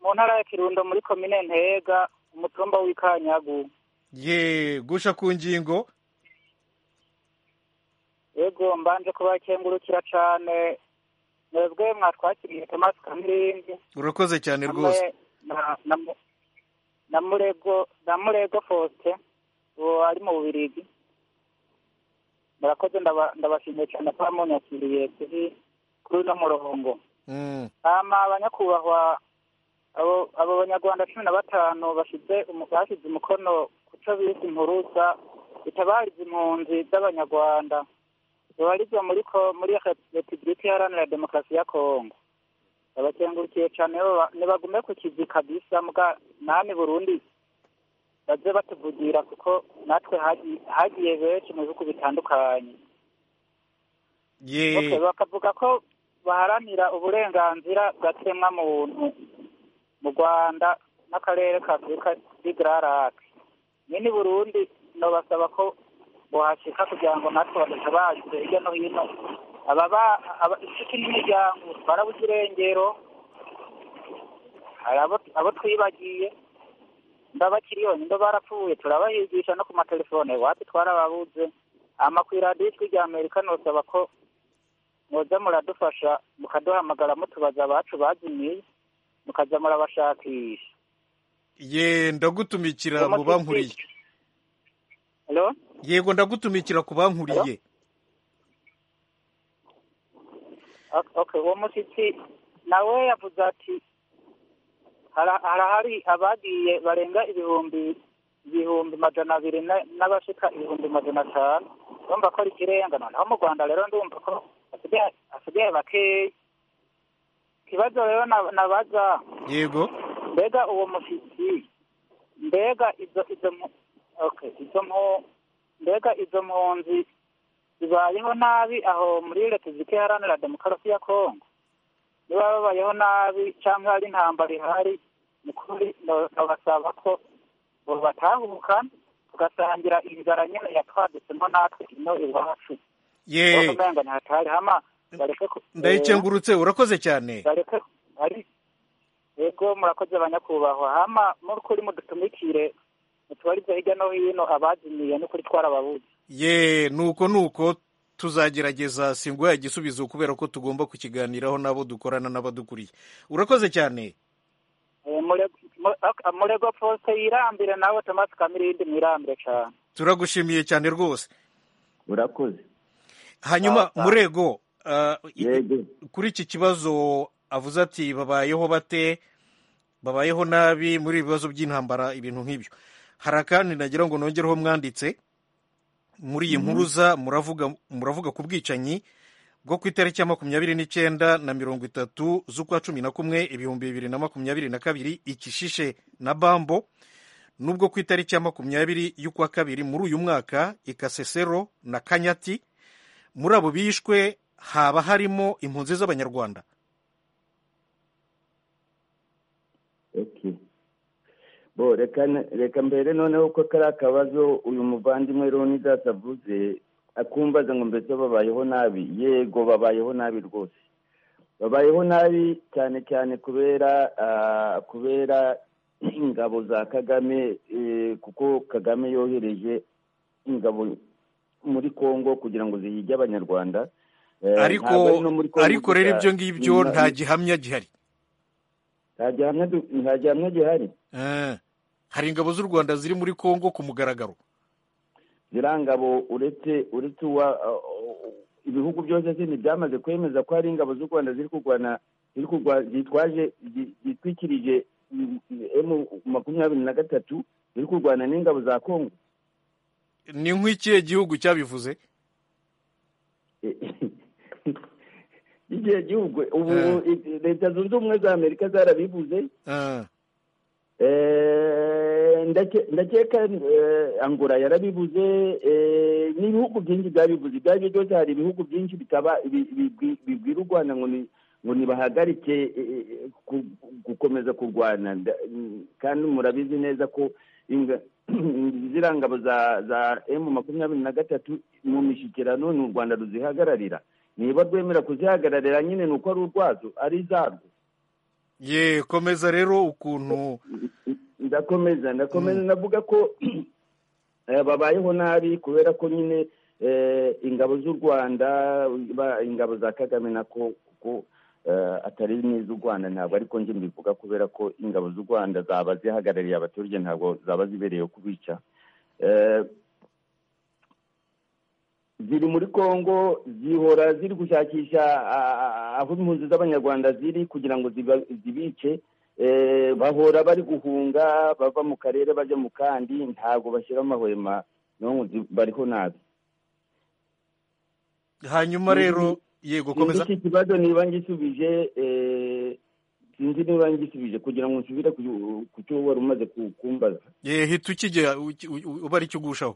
Speaker 8: mu ntara ya kirundo muri komine ntega umutumba w'ikanyagu
Speaker 1: ye gusha ku ngingo
Speaker 8: yego mbanje kubakengurukira cane mwebwe mwatwakiriye tomasi kamirindi
Speaker 1: urakoze cyane
Speaker 8: hamwe
Speaker 1: rwose
Speaker 8: na- na Mu- na murego na murego fosite uwo ari mu bubirigi murakoze ndaba- ndabashimiye cyane kuba munyakiriye kuri
Speaker 5: kuri uno murongo
Speaker 1: Mm.
Speaker 5: hama abanyakubahwa abo abo banyarwanda cumi na batanu bashyize umu- bashyize umukono ku cyo bise impuruza itabariza impunzi z'abanyarwanda babarizwa muri ko- muri repubulika iharanira demokarasi ya kongo babakengurukiye cyane baba- nibagume ku kivi kabisa mbwa nani burundi baze batuvugira kuko natwe hagi- hagiye benshi mu bihugu bitandukanye
Speaker 1: Ye-
Speaker 5: Okay, bakavuga ko baharanira uburenganzira bwa kiremwamuntu mu rwanda n'akarere ka afurika y'igararake nyine i burundi nabasaba ko bohashyika kugira ngo natwe badatabaze hirya no hino ababa aba- inshuti n'imiryango barabuze irengero hari abo abo twibagiye ndabakiri yonyine ndo barapfuye turabahigisha no ku matelefone iwacu twarababuze amakwiradiyo ijwi rya amerika nosaba ko mwoza muradufasha mukaduhamagara mutubaza abacu bazimiye mukaza murabashakisha
Speaker 1: ye ndagutumikira mu bankuriye
Speaker 5: Hello?
Speaker 1: yego ndagutumikira ku bankuriye
Speaker 5: Ok- okay uwo mushyitsi nawe yavuze ati hara- harahari abagiye barenga ibihumbi ibihumbi majana abiri na- n'abashika ibihumbi majana atanu urumva ko ari ikirenga noneho mu rwanda rero ndumva ko hasigaye- hasigaye bakeya ikibazo rero na- nabaza
Speaker 1: yego
Speaker 5: mbega uwo mushyitsi mbega izo izo mpu- okay izo mpu- mbega izo mpunzi zibayeho nabi aho muri repubulika iharanira demokarasi ya kongo niba babayeho nabi cyangwa hari intambara ihari ni kuri no- nabasaba ko batahuka tugasangira inzara nyine yatwadutsemo natwe ino iwacu
Speaker 1: ye
Speaker 5: umenga ntihatari hama bareke ku-
Speaker 1: ndayikengurutse urakoze cyane
Speaker 5: bareke ari yego murakoze abanyakubahwa hama murukuri mudutumikire mutubarize hirya no hino abazimiye n'ukuri twarababuze
Speaker 1: ye nuko nuko tuzagerageza singuha igisubizo kubera ko tugomba kukiganiraho n'abo dukorana n'abadukuriye urakoze cyane
Speaker 5: Eh, mure- mu- ak- murego poste yirambire nawe tomasi kamirindi mwirambire cyane
Speaker 1: turagushimiye cyane rwose
Speaker 4: murakoze
Speaker 1: hanyuma
Speaker 5: Sawa, sawa.
Speaker 1: murego ah, i-
Speaker 4: yego
Speaker 1: kuri iki kibazo avuze ati babayeho bate babayeho nabi muri ibi bibazo by'intambara ibintu nk'ibyo hari akandi nagira ngo nongereho mwanditse muri iyi mpuruza muravuga muravuga ku bwicanyi bwo ku itariki ya makumyabiri n'icyenda na mirongo itatu z'ukwa cumi na kumwe ibihumbi bibiri na makumyabiri na kabiri ikishishe na bambo n'ubwo ku itariki ya makumyabiri y'ukwa kabiri muri uyu mwaka ikasesero na kanyati muri abo bishwe haba harimo impunzi z'abanyarwanda
Speaker 4: Okay. bo reka reka mbere noneho ko kari akabazo uyu muvandimwe Leonidas avuze akumbaza ngo mbese babayeho nabi yego babayeho nabi rwose babayeho nabi cyane cyane kubera ah, kubera ingabo za kagame eh, kuko kagame yohereje ingabo muri congo kugira ngo zihige abanyarwanda Eh, ntabwo ari
Speaker 1: ariko
Speaker 4: no muri Congo
Speaker 1: ariko rero
Speaker 4: gusa.
Speaker 1: ibyo ngibyo
Speaker 4: Ni-
Speaker 1: nta gihamya gihari
Speaker 4: nta gihamya du- nta gihamya gihari
Speaker 1: Eh, hari ingabo z'u rwanda ziri muri congo ku mugaragaro
Speaker 4: ziriya ngabo uretse uretse uwa ibihugu byose sindi byamaze kwemeza ko hari ingabo z'u rwanda ziri kurwana ziri kurwa- zitwaje zi- zitwikirije emu makumyabiri na gatatu ziri kurwana n'ingabo za kongo
Speaker 1: ni nk'ikihe gihugu cyabivuze
Speaker 4: igihe gihugu ubu
Speaker 1: Eh.
Speaker 4: i- leta zunze ubumwe za amerika zarabivuze
Speaker 1: Eh,
Speaker 4: Eh, ndake- ndakeka eh, angora yarabivuze eh, n'ibihugu byinshi byabivuze ibyo aribyo byose hari ibihugu byinshi bitaba bi- bi- bi- bibwira u rwanda ngo ni- ngo nibahagarike eh, eh, ku- gukomeza kurwana Nda- kandi murabizi neza ko inga- ziriya ngabo za za emu makumyabiri na gatatu mu mishyikirano ni u rwanda ruzihagararira niba rwemera kuzihagararira nyine ni uko ari urwazo ari izarwo
Speaker 1: ye komeza rero ukuntu
Speaker 4: ndakomeza ndakomeza ndavuga ko eh, babayeho nabi kubera ko nyine eh, ingabo z'u rwanda ba- ingabo za kagame nako kuko eh, atari n'iz'u rwanda ntabwo ariko njye mbivuga kubera ko ingabo z'u rwanda zaba zihagarariye abaturage ntabwo zaba zibereyeho kubica Eh, ziri muri kongo zihora ziri gushakisha ah, ah, aho impunzi z'abanyarwanda ziri kugira ngo ziba- zibice Eh, bahora bari guhunga bava mu karere bajya mu kandi ntabwo bashyira amahwema n'ubu bariho nabi
Speaker 1: hanyuma rero yego
Speaker 4: Sinzi
Speaker 1: komeza
Speaker 4: iki kibazo niba ngisubije eh, sinzi niba ngisubije kugira ngo nsubire ku ku cyo wari umaze ku- kumbaza
Speaker 1: Eh, hita ukijya uki- u- u- uba ari cyo ugushaho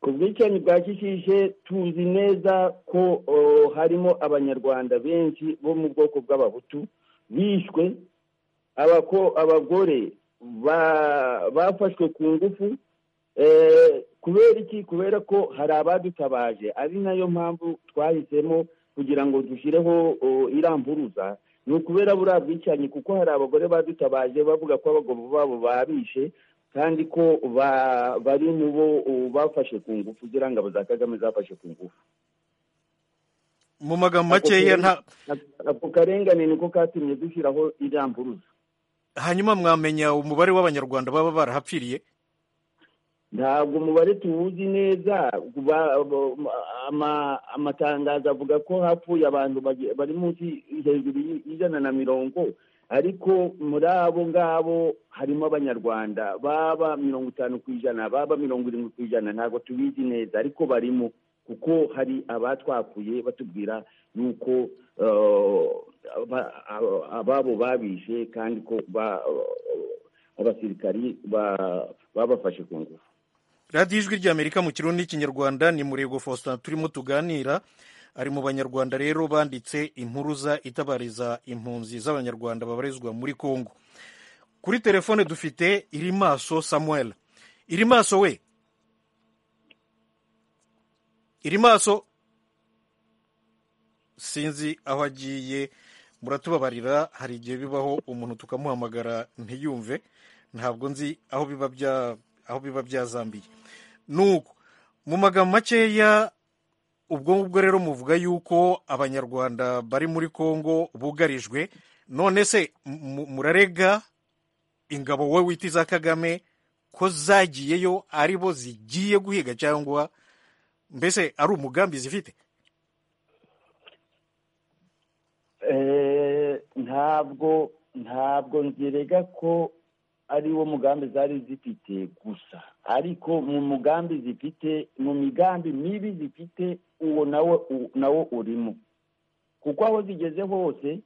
Speaker 4: ku bwicanyi bwa kishishe tuzi neza ko oh, harimo abanyarwanda benshi bo mu bwoko bw'abahutu bishwe abako- abagore ba- bafashwe ku ngufu Eh, kubera iki kubera ko hari abadutabaje ari nayo mpamvu twahisemo kugira ngo dushyireho oh, iriya mpuruza ni ukubera buriya bwicanyi kuko hari abagore badutabaje bavuga ko abagabo babo babishe kandi ko ba- bari mu bo uh, bafashe ku ngufu ziriya ngabo za kagame zafashe ku ngufu
Speaker 1: mu magambo
Speaker 4: Ako
Speaker 1: makeya
Speaker 4: kare-
Speaker 1: nta
Speaker 4: ako karengane niko katumye dushyiraho iriya mpuruza
Speaker 1: hanyuma mwamenya umubare w'abanyarwanda baba barahapfiriye
Speaker 4: ntabwo umubare tuwuzi neza ba- ba- ama- amatangazo avuga ko hapfuye abantu bage- bari munsi hejuru y- y'ijana na mirongo ariko muri abo ngabo harimo abanyarwanda baba mirongo itanu ku ijana baba mirongo irindwi ku ijana ntabwo tubizi neza ariko barimo kuko hari abatwakuye batubwira yuko eh, aba- aba- ababo babishe kandi ko ba- abasirikari ba- babafashe ku ngufu
Speaker 1: radiyo ijwi ry'amerika mu kirundi n'ikinyarwanda ni murego faustin turimo tuganira ari mu banyarwanda rero banditse impuruza itabariza impunzi z'abanyarwanda babarizwa muri kongo kuri telefone dufite iri maso samuel iri maso we iri maso sinzi aho agiye muratubabarira hari igihe bibaho umuntu tukamuhamagara ntiyumve ntabwo nzi aho biba bya aho biba byazambiye nuko mu magambo makeya ubwo ngubwo rero muvuga yuko abanyarwanda bari muri kongo bugarijwe none se mu- murarega ingabo wowe wita iza kagame ko zagiyeyo ari bo zigiye guhiga cyangwa mbese ari umugambi zifite
Speaker 4: Eh, ntabwo ntabwo nzerega ko ari wo mugambi zari zifite gusa ariko mu mugambi zifite mu migambi mibi zifite uwo nawo u- nawo urimo kuko aho zigeze hose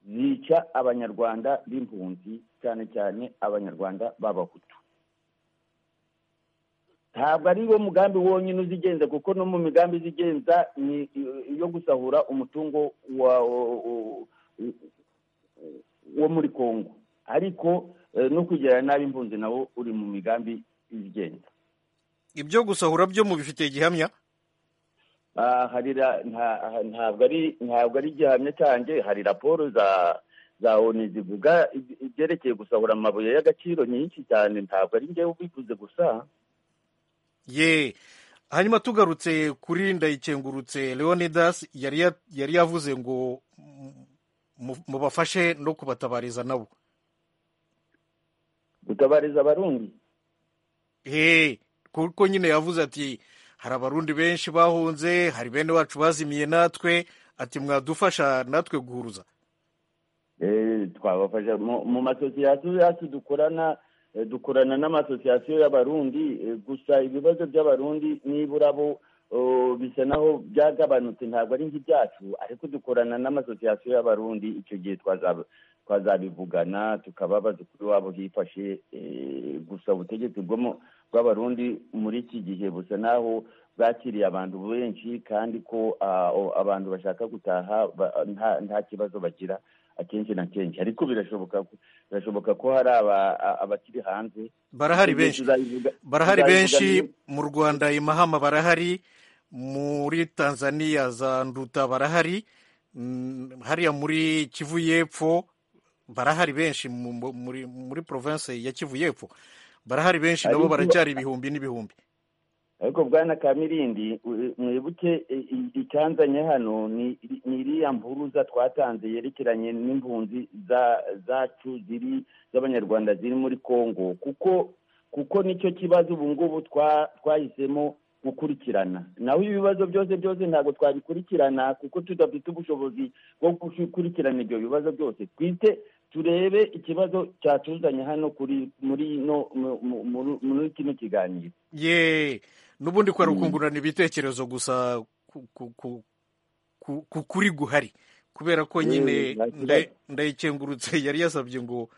Speaker 4: zica abanyarwanda b'impunzi cyane cyane abanyarwanda b'abahutu ntabwo ari wo mugambi wonyine uzigenza kuko no mu migambi izigenza ni iyo gusahura umutungo wa wo muri congo ariko eh, no kugirira nabi impunzi nawo uri mu migambi izigenza
Speaker 1: ibyo gusahura byo mubifitiye igihamya
Speaker 4: Ah, hari ra- nta- ah, ntabwo ari ntabwo ari igihamya cyanjye hari raporo za za onu zivuga ibye- ibyerekeye gusahura amabuye y'agaciro nyinshi cyane ntabwo ari njyewe ubivuze gusa
Speaker 1: ye hanyuma tugarutse kuri ndayikengurutse leonidas yari ya- yari yavuze ngo mu- mu- mubafashe no kubatabariza nabo
Speaker 4: gutabariza abarundi
Speaker 1: he kuko nyine yavuze ati hari abarundi benshi bahunze hari bene wacu bazimiye natwe ati mwadufasha natwe guhuruza
Speaker 4: Eh, twabafasha mu mu masosiyasiyo yacu dukorana eh, dukorana n'amasosiyasiyo y'abarundi eh, gusa ibibazo by'abarundi nibura bo oh, bisa naho byagabanutse ntabwo ari nk'ibyacu ariko dukorana n'amasosiyasiyo y'abarundi icyo gihe twaza- twazabivugana tukababaza kuri wabo hifashe eh, gusa ubutegetsi bwo mu- bw'abarundi muri iki gihe busa naho bwakiriye abantu benshi kandi ko ah, o- abantu bashaka gutaha ba- nta- nta kibazo bagira akenshi na kenshi ariko birashoboka ko- birashoboka ko hari aba- a- abakiri hanze
Speaker 1: barahari
Speaker 4: Icyo gihe
Speaker 1: benshi
Speaker 4: tuzabivuga-
Speaker 1: barahari benshi
Speaker 4: tuzabivuga-
Speaker 1: mu rwanda imahama barahari muri tanzania za nduta barahari mm, hariya muri kivu y'epfo barahari benshi mu- mu- muri muri province ya kivu y'epfo barahari benshi nabo
Speaker 4: ariko-
Speaker 1: baracyari ibihumbi n'ibihumbi
Speaker 4: ariko bwana kamirindi u- mwibuke i- i- icanzanye hano ni ni iriya mpuruza twatanze yerekeranye n'impunzi za- zacu ziri z'abanyarwanda ziri muri congo kuko kuko nicyo kibazo ubu ngubu twa- twahisemo gukurikirana naho ibibazo byose byose ntabwo twabikurikirana kuko tudafite ubushobozi bwo gukurikirana ibyo bibazo byose twite turebe ikibazo cyatuzanye hano kuri muri no mu- mu- mu- muri kino kiganiro
Speaker 1: ye n'ubundi kwari
Speaker 4: Mm.
Speaker 1: ukungurana ibitekerezo gusa ku- ku- ku- ku- ku- kuri guhari kubera ko
Speaker 4: Eh,
Speaker 1: nyine
Speaker 4: nta kibazo.
Speaker 1: nda- ndayikengurutse yari yasabye ngo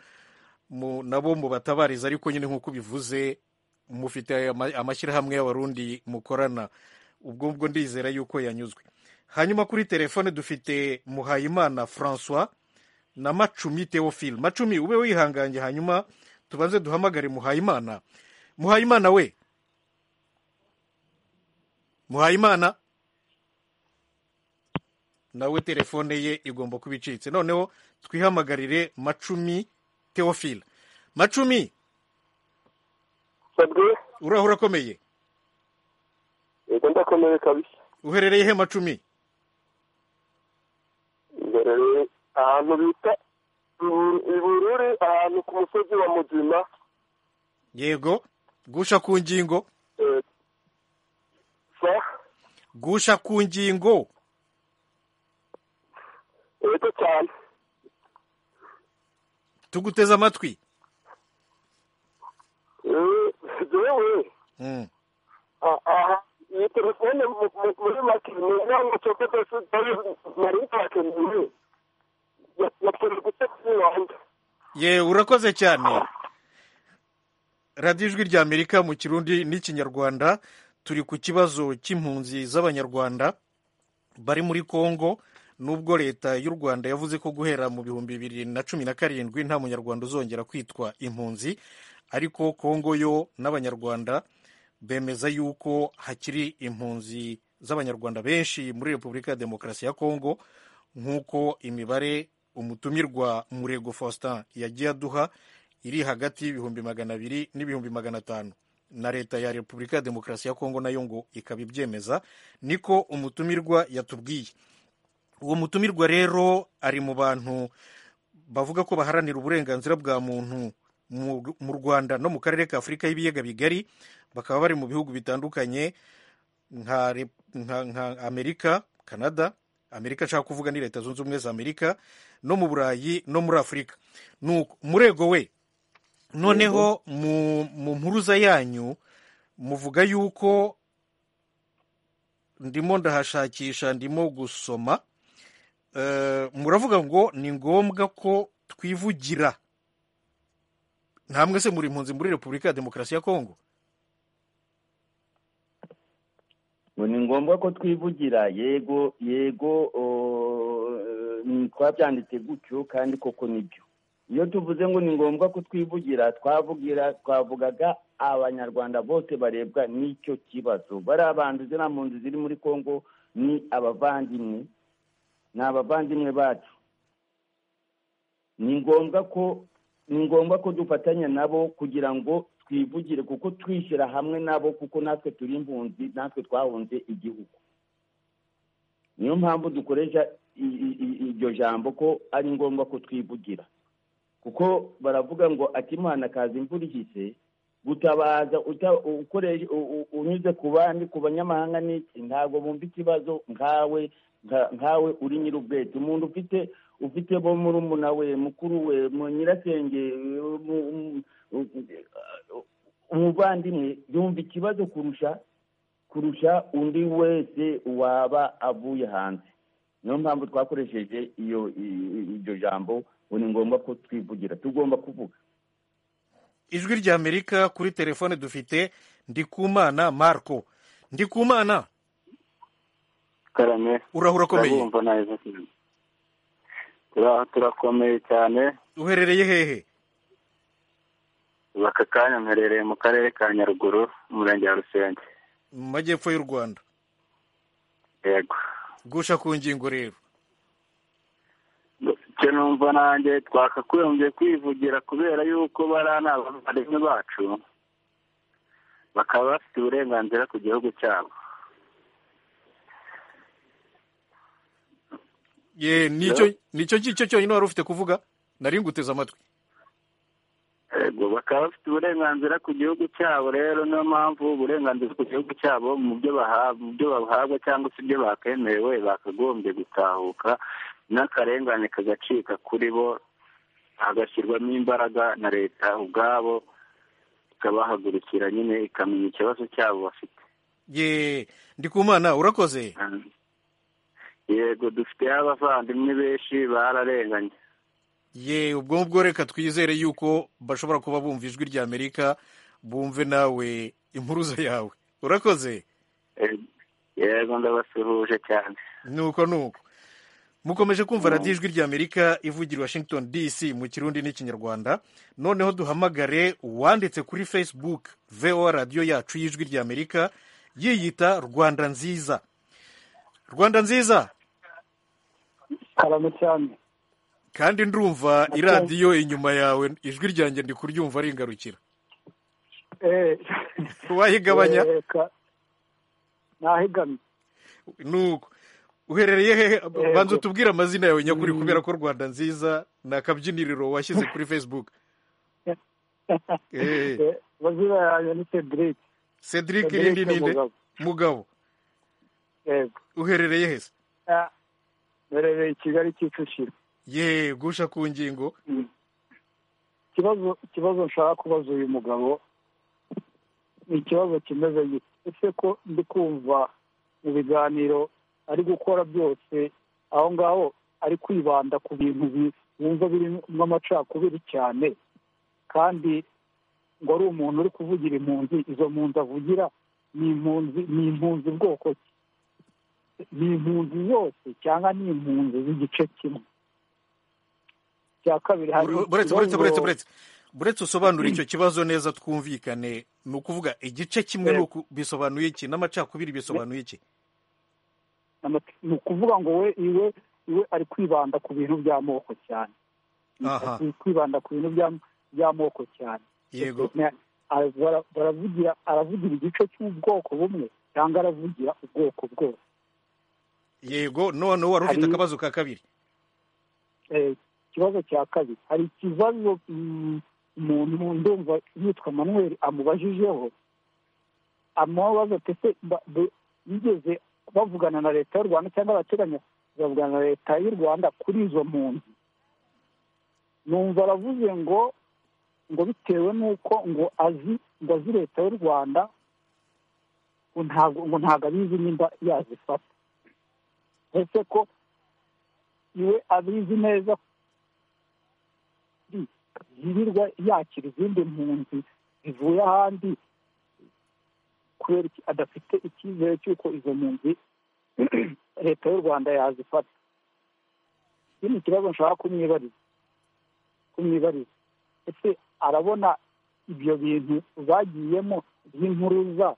Speaker 1: mu- nabo mubatabarize ariko nyine nk'uko ubivuze mufite ama- amashyirahamwe y'abarundi mukorana ubwo ubwo ndizera yuko yanyuzwe hanyuma kuri telefone dufite muhayimana francois na macumi teofile macumi ube wihanganye hanyuma tubanze duhamagare muhayimana muhayimana we muhayimana nawe telefone ye igomba kuba icitse noneho twihamagarire macumi teofile macumi
Speaker 5: sabwe
Speaker 1: uraho urakomeye
Speaker 5: yego ndakomeye kabisa
Speaker 1: uherereye he macumi
Speaker 5: ngereye ahantu bita Ibu- ibururi ahantu ku musozi wa mugina
Speaker 1: yego gusha ku ngingo
Speaker 5: eh, sa
Speaker 1: gusha ku ngingo
Speaker 5: yego cyane
Speaker 1: tuguteze amatwi
Speaker 5: Eh, jewe
Speaker 1: Mm.
Speaker 5: a- aha iyi telefone mu- mu- muri make ni inama cyoko cyose nari ntakeneye yapfuye gutetsa iwanjye
Speaker 1: ye urakoze cyane radiyo ijwi rya amerika mu kirundi n'ikinyarwanda turi ku kibazo cy'impunzi z'abanyarwanda bari muri congo nubwo leta y'u rwanda yavuze ko guhera mu bihumbi bibiri na cumi na karindwi nta munyarwanda uzongera kwitwa impunzi ariko congo yo n'abanyarwanda bemeza yuko hakiri impunzi z'abanyarwanda benshi muri repubulika ya demokarasi ya congo nk'uko imibare umutumirwa murego faustin yagiye aduha iri hagati y'ibihumbi magana abiri n'ibihumbi magana atanu na leta ya repubulika ya demokarasi ya kongo nayo ngo ikaba ibyemeza niko umutumirwa yatubwiye uwo mutumirwa rero ari mu bantu bavuga ko baharanira uburenganzira bwa muntu mu- mu rwanda no mu karere ka afurika y'ibiyaga bigari bakaba bari mu bihugu bitandukanye nka, Rep- nka, nka amerika canada amerika ashaka kuvuga ni leta zunze ubumwe za amerika no mu burayi no muri afurika nuko murego we noneho mu, mu mpuruza yanyu muvuga yuko ndimo ndahashakisha ndimo gusoma Eh, muravuga ngo ni ngombwa ko twivugira ntamwe se muri impunzi muri repubulika ya demokarasi ya kongo
Speaker 4: ngo ni ngombwa ko twivugira yego yego o, eh, twabyanditse gutyo kandi koko nibyo iyo tuvuze ngo ni ngombwa ko twivugira twavugira twavugaga abanyarwanda bose barebwa n'icyo kibazo bariya banduzi nta mpunzi ziri muri congo ni abavandimwe ni abavandimwe bacu ni ngombwa ko ni ngombwa ko dufatanya nabo kugira ngo twivugire kuko twishyira hamwe nabo kuko natwe turi impunzi natwe twahunze igihugu niyo mpamvu dukoresha i- i- i- iryo jambo ko ari ngombwa ko twivugira kuko baravuga ngo akimana kaza imvura ihise gutabaza uta- ukoreshe- u- u- unyuze ku bandi ku banyamahanga n'iki ntabwo bumva ikibazo nkawe nka- nkawe uri nyir'ubwete umuntu ufite ufite bo murumuna we mukuru we mu nyirasenge mu- mu- u- u- umuvandimwe yumva ikibazo kurusha kurusha undi wese waba avuye hanze niyo mpamvu twakoresheje iyo i- i- iryo jambo ngo ni ngombwa ko twivugira tugomba kuvuga
Speaker 1: ijwi rya amerika kuri telefone dufite ndikumana marco ndikumana
Speaker 5: karame
Speaker 1: urahura ukomeye
Speaker 5: turabumva neza cyane Turaho, turakomeye cyane
Speaker 1: uherereye hehe
Speaker 5: ubu aka kanya mperereye mu karere ka nyaruguru umurenge wa rusenge
Speaker 1: mu majyepfo y'u rwanda
Speaker 5: yego
Speaker 1: gusha ku ngingo rero
Speaker 5: icyo numva nanjye twakagombye kwivugira kubera yuko bariya ni abavandimwe bacu bakaba bafite uburenganzira ku gihugu cyabo
Speaker 1: ye nicyo nicyo cyo cyonyine wari ufite kuvuga nari nguteze amatwi
Speaker 5: Eh,
Speaker 9: yego bakaba bafite uburenganzira ku gihugu cyabo rero niyo mpamvu uburenganzira ku gihugu cyabo mu byo bahabwa mu byo bahabwa cyangwa se ibyo bakemerewe bakagombye gutahuka n'akarengane kagacika kuri bo hagashyirwamo imbaraga na leta ubwabo ikabahagurukira nyine ikamenya ikibazo cyabo bafite
Speaker 1: ye ndikumana urakoze
Speaker 9: yego dufiteho abavandimwe benshi bararenganye
Speaker 1: ye ubwo ngubwo reka twizere yuko bashobora kuba bumva ijwi rya amerika bumve nawe impuruza yawe urakoze
Speaker 9: yego ndabasuhuje cyane
Speaker 1: nuko nuko mukomeje kumva radiyo ijwi rya amerika ivugira washington dc mu kirundi n'ikinyarwanda noneho duhamagare uwanditse kuri facebook voa radiyo yacu y'ijwi rya amerika yiyita rwanda nziza rwanda nziza
Speaker 5: karame cyane
Speaker 1: kandi ndumva iradiyo inyuma yawe ijwi ryanjye ndi kuryumva ari ingarukira wayigabanya
Speaker 5: nahigamye
Speaker 1: nuko uherereye hehe banza utubwire amazina yawe nyakuri kubera ko rwanda nziza ni akabyiniriro washyize kuri facebook
Speaker 5: amazina yanjye ni cedric
Speaker 1: cedric irindi ninde mugabo uherereye heza
Speaker 5: uherereye i kigali kicukiro
Speaker 1: ye gusha ku ngingo
Speaker 5: ikibazo ikibazo nshaka kubaza uyu mugabo ni ikibazo kimeze gito ese ko ndi kumva mu biganiro ari gukora byose aho ngaho ari kwibanda ku bintu wumva birimo amacakubiri cyane kandi ngo ari umuntu uri kuvugira impunzi izo mpunzi avugira ni impunzi ni impunzi bwoko ki ni impunzi zose cyangwa ni impunzi z'igice kimwe cya kabiri hari
Speaker 1: buretse buretse buretse buretse buretse usobanura icyo kibazo neza twumvikane ni ukuvuga igice kimwe bisobanuye iki n'amacakubiri bisobanuye iki
Speaker 5: ni ukuvuga ngo we iwe iwe ari kwibanda ku bintu by'amoko cyane ari kwibanda ku bintu by'amoko cyane
Speaker 1: yego
Speaker 5: baravugira aravugira igice cy'ubwoko bumwe cyangwa aravugira ubwoko bwose
Speaker 1: yego noneho wari ufite akabazo ka kabiri
Speaker 5: ikibazo cya kabiri hari ikibazo umuntu ndumva yitwa manuel amubajijeho amubaza ese bigeze bavugana na leta y'u rwanda cyangwa abateganya kuzavugana na leta y'u rwanda kuri izo mpunzi numva aravuze ngo ngo bitewe n'uko ngo azi ngo azi leta y'u rwanda ngo ntabwo abizi nimba yazifata ese ko iwe abizi neza yirirwa yakira izindi mpunzi zivuye ahandi kubera adafite icyizere cy'uko izo mpunzi leta y'u rwanda yazifata iki ni ikibazo nshaka kumwibariza kumwibariza ese arabona ibyo bintu bagiyemo by'impuruza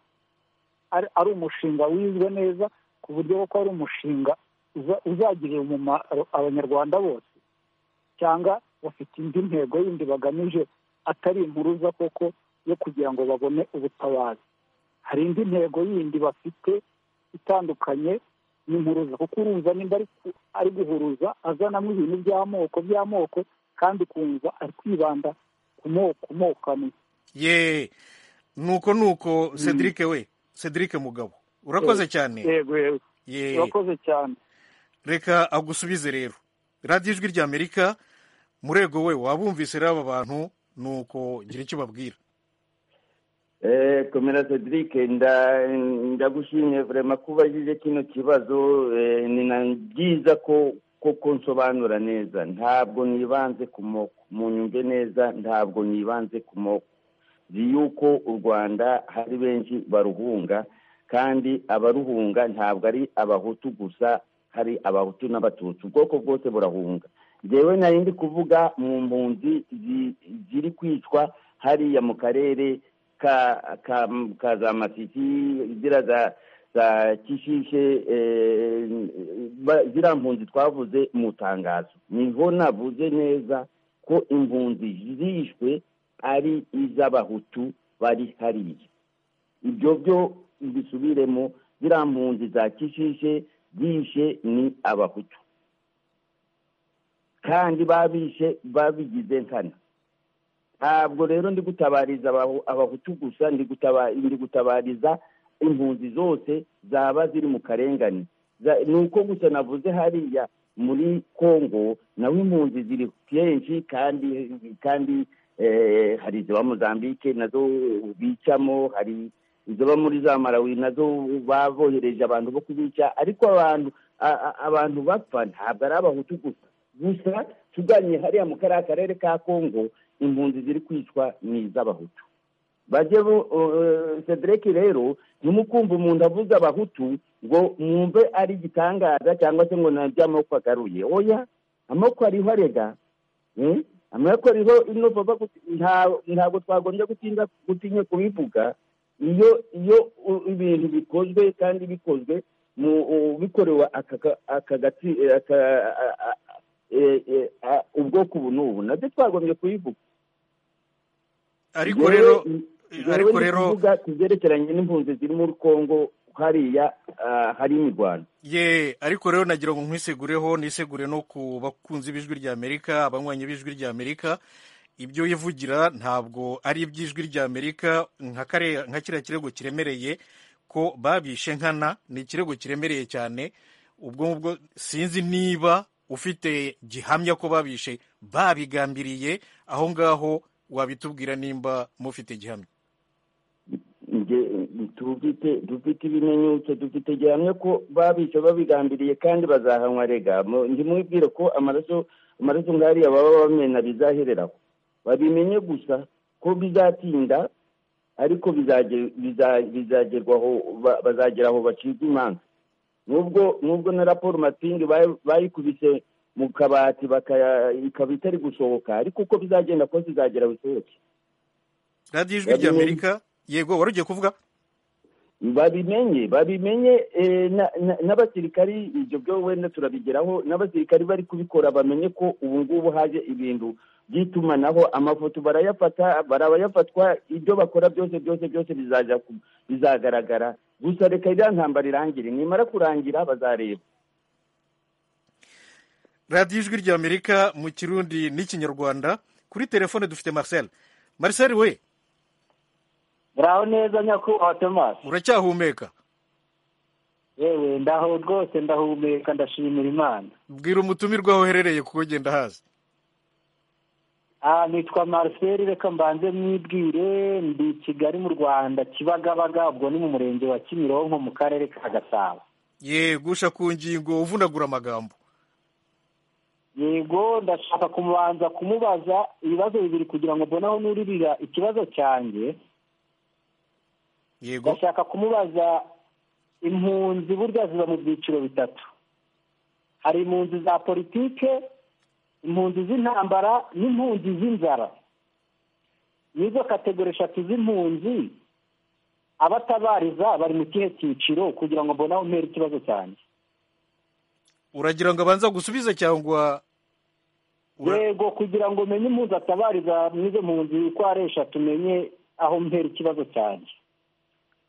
Speaker 5: ari umushinga wizwe neza ku buryo ko ari umushinga uzagirira umumaro abanyarwanda bose cyangwa bafite indi ntego yindi bagamije atari impuruza koko yo kugira ngo babone ubutabazi hari indi ntego yindi bafite itandukanye n'impuruza kuko urumva nimba ari guhuruza azanamo ibintu by'amoko by'amoko kandi ukumva ari kwibanda ku moko moko amwe
Speaker 1: ye nuko nuko cedric we cedric mugabo urakoze cyane
Speaker 5: yego yego urakoze cyane
Speaker 1: reka agusubize rero radiyo ijwi ry'amerika murego we wabumvise rero aba bantu ni uko gira icyo ubabwira
Speaker 4: komera cedric ndagushimye vrema ko ubajije kino kibazo ni na byiza ko koko nsobanura neza ntabwo nibanze ku moko munyumve neza ntabwo nibanze ku moko zi yuko u rwanda hari benshi baruhunga kandi abaruhunga ntabwo ari abahutu gusa hari abahutu n'abatutsi ubwoko bwose burahunga ngewe nari ndi kuvuga mu mpunzi ziri kwicwa hariya mu karere ka za masiki zira za kishishe ziriya mpunzi twavuze mu itangazo niho navuze neza ko impunzi zishwe ari iz'abahutu bari hariya ibyo byo mbisubiremo ziriya mpunzi za kishishe bishe ni abahutu kandi babishe babigize nkana ntabwo rero ndi gutabariza abahu- abahutu gusa ndi gutaba- ndi gutabariza impunzi zose zaba ziri mu karengane Za- ni uko gusa navuze hariya muri congo nawe impunzi ziri kenshi kandi kandi eh, hari iziba mozambique nazo bicamo hari iziba muri za malawi nazo babohereje abantu bo kubica ariko abantu a- a- abantu bapfa ntabwo ari abahutu gusa gusa tuganye hariya mu kariya karere ka kongo impunzi ziri kwicwa ni iz'abahutu bajye bo- eh, cedric rero ntimukumve umuntu avuze abahutu ngo mwumve ari igitangaza cyangwa se ngo nabyo amaboko agaruye oya amaboko ariho arega Eh? amaboko ariho ino baba guti- nta- ntabwo twagombye gutinda gutinya kubivuga iyo iyo u- ibintu bikozwe kandi bikozwe mu u- bikorewe aka ka- aka gati- aka- a- a- eh, eh, a- ubwoko ubu n'ubu nabyo twagombye kubivuga
Speaker 1: ariko rero
Speaker 4: Njyewe-
Speaker 1: ariko
Speaker 4: njyewe ndi
Speaker 1: rero
Speaker 4: kuvuga ku byerekeranye n'impunzi ziri muri congo hariya ah, hari imirwano
Speaker 1: ye ariko rero nagira ngo nkwisegureho nisegure no ku bakunzi b'ijwi ry'amerika abanywanyi b'ijwi ry'amerika ibyo yivugira ntabwo ari iby'ijwi ry'amerika nka kare- nka kiriya kirego kiremereye ko babishe nkana ni ikirego kiremereye cyane ubwo ngubwo sinzi niba ufite gihamya ko babishe babigambiriye aho ngaho wabitubwira nimba mufite gihamya
Speaker 4: Nge- dufite dufite ibimenyetso dufite gihamya ko babisha babigambiriye kandi bazahanwa rega Mu- ndimubwire ko amaraso amaraso nk'ariya baba bamena bizahereraho babimenye gusa ko bizatinda ariko bizagerwaho biza, bizagerwaho ba- bazagera aho bacibwa imanza nubwo nubwo na raporo mapingi bayi- bayikubise mu kabati bakaya- ikaba itari gusohoka ariko uko bizagenda kose izagera aho isohoke
Speaker 1: radiyo ijwi ry'amerika yego wari ugiye kuvuga
Speaker 4: babimenye babimenye eh, na- na- n'abasirikari ibyo byo wenda turabigeraho n'abasirikari bari kubikora bamenye ko ubu ngubu haje ibintu by'itumanaho amafoto barayafata barabayafatwa ibyo bakora byose byose byose bizaja ku- bizagaragara gusa reka iriya ntambara irangire nimara kurangira bazareba
Speaker 1: radiyo ijwi ry'amerika mu kirundi n'ikinyarwanda kuri telefone dufite marcel marcel we
Speaker 6: muraho neza nyakubahwa tomasi
Speaker 1: uracyahumeka
Speaker 6: yewe ndaho rwose ndahumeka ndashimira imana
Speaker 1: bwira umutumirwa aho uherereye kuko genda hazi
Speaker 6: aha nitwa marcel reka mbanze mwibwire ndi i kigali mu rwanda kibagabaga ubwo ni mu murenge wa kimironko mu karere ka gasabo
Speaker 1: ye gusha ku ngingo uvunagura amagambo
Speaker 6: yego ndashaka kumubanza kumubaza ibibazo bibiri kugira ngo mbone aho nuririra ikibazo cyanjye
Speaker 1: yego
Speaker 6: ndashaka kumubaza impunzi burya ziba mu byiciro bitatu hari impunzi za politike impunzi z'intambara n'impunzi z'inzara n'izo kategori eshatu z'impunzi abatabariza bari mu kihe cyiciro kugira ngo mbone aho mpera ikibazo cyanjye
Speaker 1: uragira ngo abanza gusubize cyangwa Ura-
Speaker 6: yego kugira ngo umenye impunzi atabariza mw'izo mpunzi uko ari eshatu umenye aho mpera ikibazo cyanjye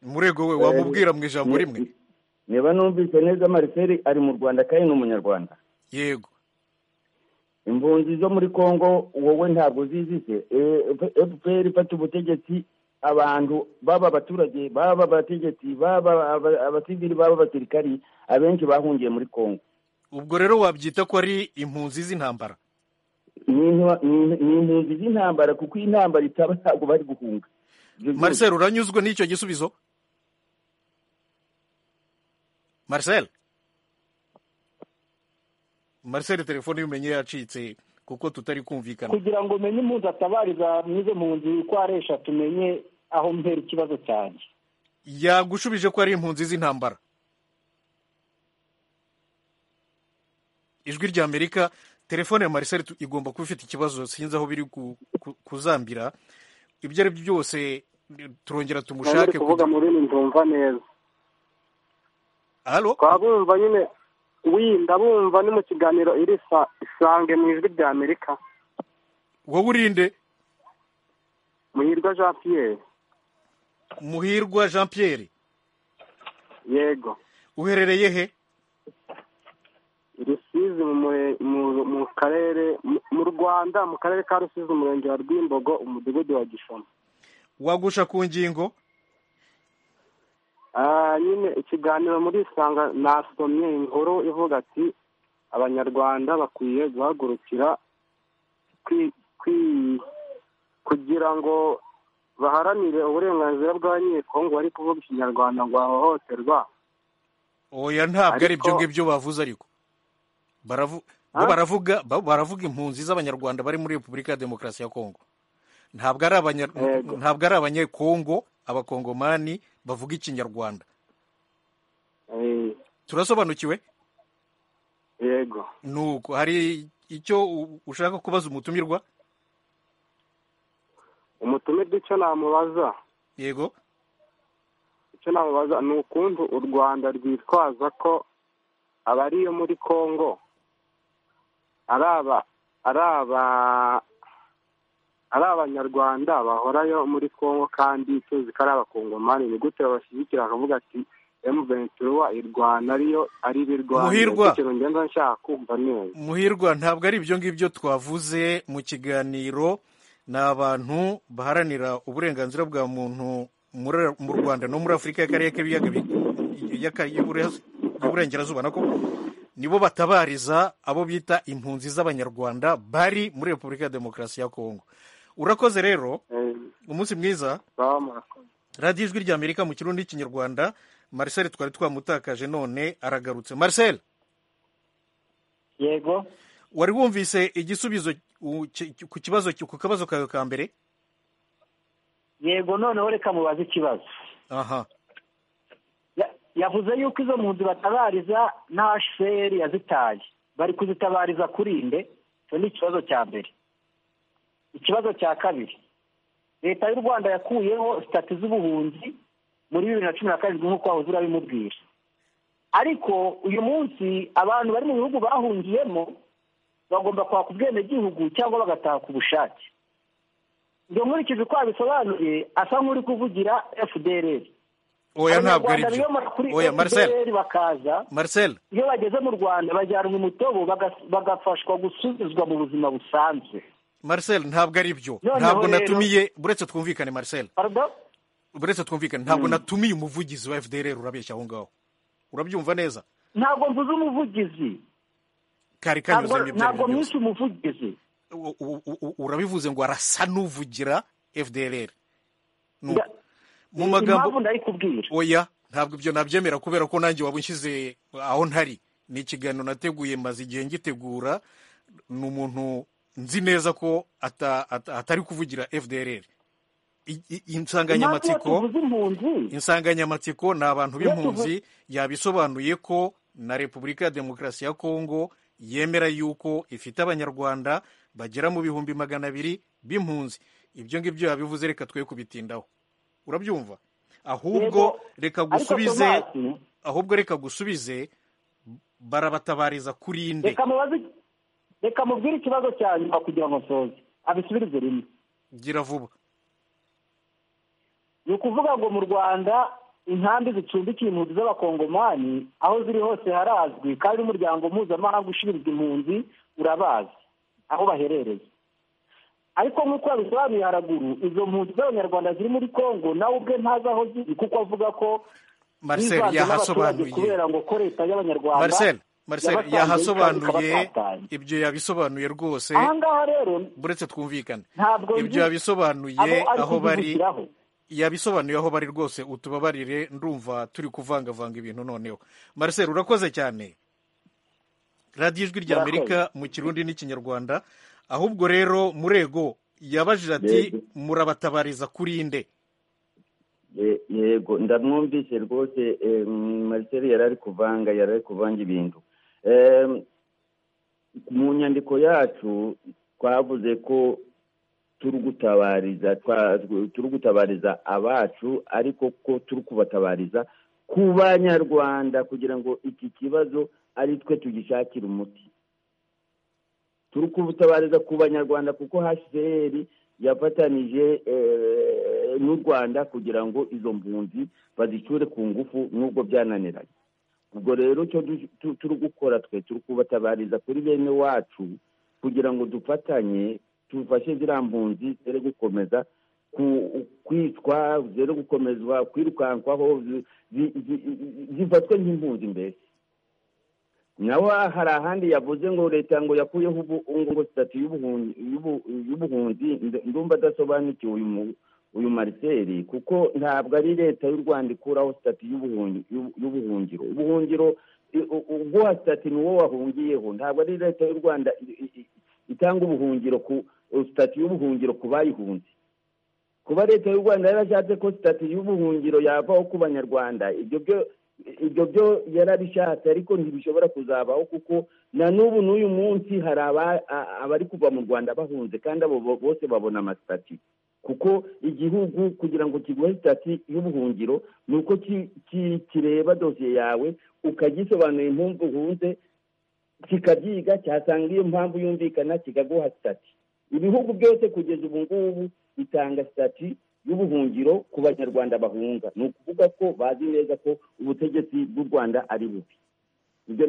Speaker 1: murego we wamubwira mu ijambo
Speaker 4: Ni-
Speaker 1: rimwe
Speaker 4: niba numvise neza marcel ari mu rwanda kandi ni umunyarwanda
Speaker 1: yego
Speaker 4: impunzi zo muri congo wowe ntabwo zizise fpr ifata ubutegetsi abantu baba abaturage baba abategetsi baba aba- abasivili baba abasirikari abenshi bahungiye muri congo
Speaker 1: ubwo rero wabyita ko ari impunzi z'intambara
Speaker 4: ni intwa- ni- ni impunzi z'intambara kuko iyi ntambara itaba ntabwo bari guhunga Ibyo byose-
Speaker 1: marcel uranyuzwe n'icyo gisubizo marcel marcel telefone y'umenye yacitse kuko tutari kumvikana
Speaker 6: kugira ngo umenye impunzi atabariza mw'izo mpunzi uko ari eshatu umenye aho mpera ikibazo cyanjye
Speaker 1: yagushubije ko ari impunzi z'intambara ijwi ry'amerika telefone ya marcel tu- igomba kuba ifite ikibazo sinzi aho biri ku- ku- kuzambira ibyo ari byo byose turongera
Speaker 3: nari uri
Speaker 1: tumushake
Speaker 3: kuvuga
Speaker 1: kugira-
Speaker 3: mu rurimi ndumva neza
Speaker 1: Alo?
Speaker 3: twabumva nyine wi ndabumva ni mu kiganiro iri sa- isange mu ijwi rya amerika
Speaker 1: wowe urinde
Speaker 3: muhirwa jean pierre
Speaker 1: muhirwa jean pierre
Speaker 3: yego
Speaker 1: uherereye he
Speaker 3: rusizi mu mure- mu- mu karere mu- mu rwanda
Speaker 5: rwanda mu karere ka rusizi umurenge wa rwimbogo umudugudu wa gishoma
Speaker 1: wagusha ku ngingo
Speaker 5: Ah, nyine ikiganiro muri isanga nasomye inkuru ivuga ati abanyarwanda bakwiye guhagurukira kwi- kwi- kugira ngo baharanire uburenganzira bw'abanyekongo bari kuvuga ikinyarwanda ngo bahohoterwa
Speaker 1: oya ntabwo ari
Speaker 5: Ariko-
Speaker 1: byo ngibyo bavuze ariko baravu bo
Speaker 5: Ha?
Speaker 1: baravuga bo baravuga impunzi z'abanyarwanda bari muri repubulika ya demokarasi ya kongo ntabwo ari abanya
Speaker 5: Yego.
Speaker 1: ntabwo ari abanyekongo abakongomani bavuga ikinyarwanda
Speaker 5: Eh,
Speaker 1: turasobanukiwe
Speaker 5: yego
Speaker 1: nuko hari icyo u- ushaka kubaza umutumirwa
Speaker 5: umutumirwa icyo namubaza
Speaker 1: yego
Speaker 5: icyo namubaza ni ukuntu u rwanda rwitwaza ko abariyo muri congo ari aba ari aba ari abanyarwanda bahorayo muri congo kandi tuzi ko ari abakongomani ni gute babashyigikira akavuga ati emu ventura irwana ariyo ari ibirwana
Speaker 1: Muhirwa.
Speaker 5: ikintu ngenda nshaka kumva neza
Speaker 1: muhirwa ntabwo ari ibyo ngibyo twavuze mu kiganiro ni abantu baharanira uburenganzira bwa muntu muri- mu rwanda no muri afurika y'akarere k'ibiyaga bi- y'aka- y'Ibure- y'uburengerazuba nako nibo batabariza abo bita impunzi z'abanyarwanda bari muri repubulika ya demokarasi ya kongo urakoze rero
Speaker 5: Eh,
Speaker 1: umunsi mwiza
Speaker 5: baba murakoze.
Speaker 1: radiyo ijwi ry'amerika mu kirundi n'ikinyarwanda marcel twari twamutakaje none aragarutse marcel
Speaker 4: yego
Speaker 1: wari wumvise igisubizo u- ki- ki- ku kibazo ki- ku kabazo kawe ka mbere
Speaker 4: yego noneho reka mubaze ikibazo
Speaker 1: aha
Speaker 4: Ya- yavuze yuko izo mpunzi batabariza nta sheri yazitaye bari kuzitabariza kuri nde icyo ni ikibazo cya mbere ikibazo cya kabiri leta y'u rwanda yakuyeho sitati z'ubuhunzi muri bibiri na cumi na karindwi nk'uko wahoze urabimubwira ariko uyu munsi abantu bari mu bihugu bahungiyemo bagomba kwaka ubwenegihugu cyangwa bagataha ku bushake ibyo nkurikije uko yabisobanuye asa nk'uri kuvugira fdr
Speaker 1: oya ntabwo ari
Speaker 4: Abanyarwanda
Speaker 1: byo
Speaker 4: biyomora kuri
Speaker 1: oya marcel
Speaker 4: FPR bakaza
Speaker 1: marcel
Speaker 4: iyo bageze mu rwanda bajyanwa umutobo baga- bagafashwa gusubizwa mu buzima busanzwe
Speaker 1: marcel ntabwo ari byo
Speaker 4: Noneho
Speaker 1: ntabwo
Speaker 4: rero-
Speaker 1: natumiye uretse twumvikane marcel
Speaker 4: Pardon?
Speaker 1: uretse twumvikane ntabwo natumiye umuvugizi wa fdr urabeshya aho ngaho urabyumva neza
Speaker 4: ntabwo mvuze umuvugizi
Speaker 1: kari
Speaker 4: ntabwo
Speaker 1: kanyuzemo ibyo ari
Speaker 4: ntabwo
Speaker 1: byo byose
Speaker 4: mwise umuvugizi
Speaker 1: U- u- u- urabivuze ngo arasa n'uvugira fdr Ni uko.
Speaker 4: Nda-
Speaker 1: mu
Speaker 4: impamvu
Speaker 1: magambo
Speaker 4: ndayikubwira
Speaker 1: oya ntabwo ibyo nabyemera kubera ko nanjye waba unshyize aho ntari ni ikiganiro nateguye maze igihe ngitegura ni umuntu nzi neza ko ata- ata- atari kuvugira fdr I- i-
Speaker 4: impamvu iyo
Speaker 1: insanganyamatsiko
Speaker 4: tuvuze impunzi
Speaker 1: insanganyamatsiko ni abantu
Speaker 4: Iyo
Speaker 1: b'impunzi yabisobanuye ko na repubulika ya demokarasi ya kongo yemera yuko ifite abanyarwanda bagera mu bihumbi magana abiri b'impunzi ibyo ngibyo yabivuze reka twe kubitindaho urabyumva ahubwo
Speaker 4: Yego,
Speaker 1: reka
Speaker 4: ariko
Speaker 1: gusubize
Speaker 4: tomasi
Speaker 1: ahubwo reka gusubize barabatabariza kuri inde
Speaker 4: reka mubaze reka mubwire ikibazo cya nyuma kugira ngo nsoze abisubirize rimwe
Speaker 1: gira vuba
Speaker 4: ni ukuvuga ngo mu rwanda inkambi zicumbikiye impunzi z'abakongomani aho ziri hose harazwi kandi n'umuryango mpuzamahanga ushinzwe impunzi urabazi aho baherereye ariko nk'uko yabisobanuye haraguru izo mpunzi z'abanyarwanda ziri muri kongo nawe ubwe ntazi aho ziri kuko avuga ko
Speaker 1: marcel
Speaker 4: bivanze n'abaturage
Speaker 1: yahasobanuye
Speaker 4: kubera ngo ko leta y'abanyarwanda
Speaker 1: marcel marcel
Speaker 4: yabasanzeyo kandi
Speaker 1: yahasobanuye
Speaker 4: ikabatatanya
Speaker 1: ibyo yabisobanuye rwose
Speaker 4: aha ngaha rero
Speaker 1: buretse twumvikane
Speaker 4: ntabwo
Speaker 1: ibyo yabisobanuye
Speaker 4: abo ari
Speaker 1: aho bari
Speaker 4: kuzibukiraho
Speaker 1: yabisobanuye aho bari rwose utubabarire ndumva turi kuvangavanga ibintu noneho marcel urakoze cyane radiyo ijwi rya amerika mu kirundi n'ikinyarwanda ahubwo rero murego yabajije ati
Speaker 10: Yego.
Speaker 1: murabatabariza kuri nde
Speaker 10: Ye- yego ndamwumvise rwose eh, marcel yari ari kuvanga yari ari kuvanga ibintu Em, mu nyandiko yacu twavuze ko turi gutabariza twa- turi gutabariza abacu ariko ko turi kubatabariza ku banyarwanda kugira ngo iki kibazo ari twe tugishakira umuti turi kubutabariza ku banyarwanda kuko hcr yafatanije eh, n'u rwanda kugira ngo izo mpunzi bazicure ku ngufu n'ubwo byananiranye ubwo rero icyo du- tu- turi gukora twe turi kubatabariza kuri bene wacu
Speaker 4: kugira ngo dufatanye tufashe ziriya mpunzi zere gukomeza kwicwa zere gukomezwa kwirukankwaho zifatwe nk'impunzi mbere nawe hari ahandi yavuze ngo leta ngo yakuyeho ubu ngo sitati y'ubuhunzi ndumva adasobanukiwe uyu mariseri kuko ntabwo ari leta y'u rwanda ikuraho sitati y'ubuhungiro ubuhungiro ubwoha sitati ni wowe wahungiyeho ntabwo ari leta y'u rwanda itanga ubuhungiro ku sitati y'ubuhungiro ku bayihunze kuba leta y'u rwanda yarashatse ko sitati y'ubuhungiro yavaho ku banyarwanda ibyo byo ibyo byo yarabishatse ariko ntibishobora kuzabaho kuko na n'ubu n'uyu munsi hari abari kuva mu rwanda bahunze kandi abo bose babona amasitati kuko igihugu kugira ngo kiguhe sitati y'ubuhungiro ni uko kireba dosiye yawe ukagisobanura impamvu uhunze kikabyiga cyasanga iyo mpamvu yumvikana kikaguha sitati ibihugu byose kugeza ubu ngubu bitanga sitati y'ubuhungiro ku banyarwanda bahunga ni ukuvuga ko bazi neza ko ubutegetsi bw'u rwanda ari bubi ibyo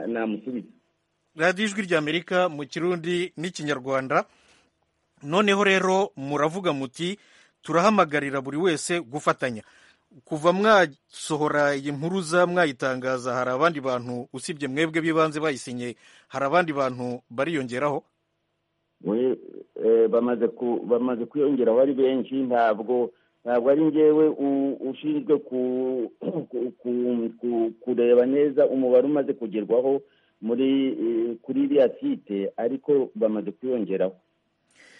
Speaker 4: namusubiza
Speaker 1: radiyo ijwi ry'amerika mu kirundi n'ikinyarwanda noneho rero muravuga muti turahamagarira buri wese gufatanya kuva mwasohora iyi mpuruza mwayitangaza hari abandi bantu usibye mwebwe b'ibanze bayisinye hari abandi bantu bariyongeraho
Speaker 4: bamaze kwiyongeraho ari benshi ntabwo ntabwo ari ngewe ushinzwe kureba neza umubare umaze kugerwaho muri kuri iriya site ariko bamaze kwiyongeraho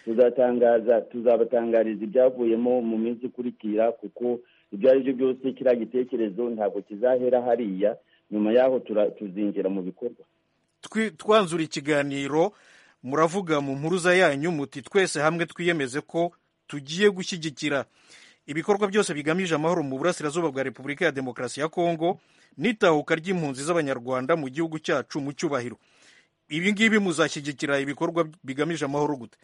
Speaker 4: tuzatangaza tuzabatangariza ibyavuyemo mu minsi ikurikira kuko ibyo ari byo byose kiriya gitekerezo ntabwo kizahera hariya nyuma yaho tuzinjira mu bikorwa
Speaker 1: twanzura ikiganiro muravuga mu mpuruza yanyu muti twese hamwe twiyemeze ko tugiye gushyigikira ibikorwa byose bigamije amahoro mu burasirazuba bwa repubulika ya demokarasi ya kongo n'itahuka ry'impunzi z'abanyarwanda mu gihugu cyacu mu cyubahiro ibi ngibi muzashyigikira ibikorwa bigamije amahoro gute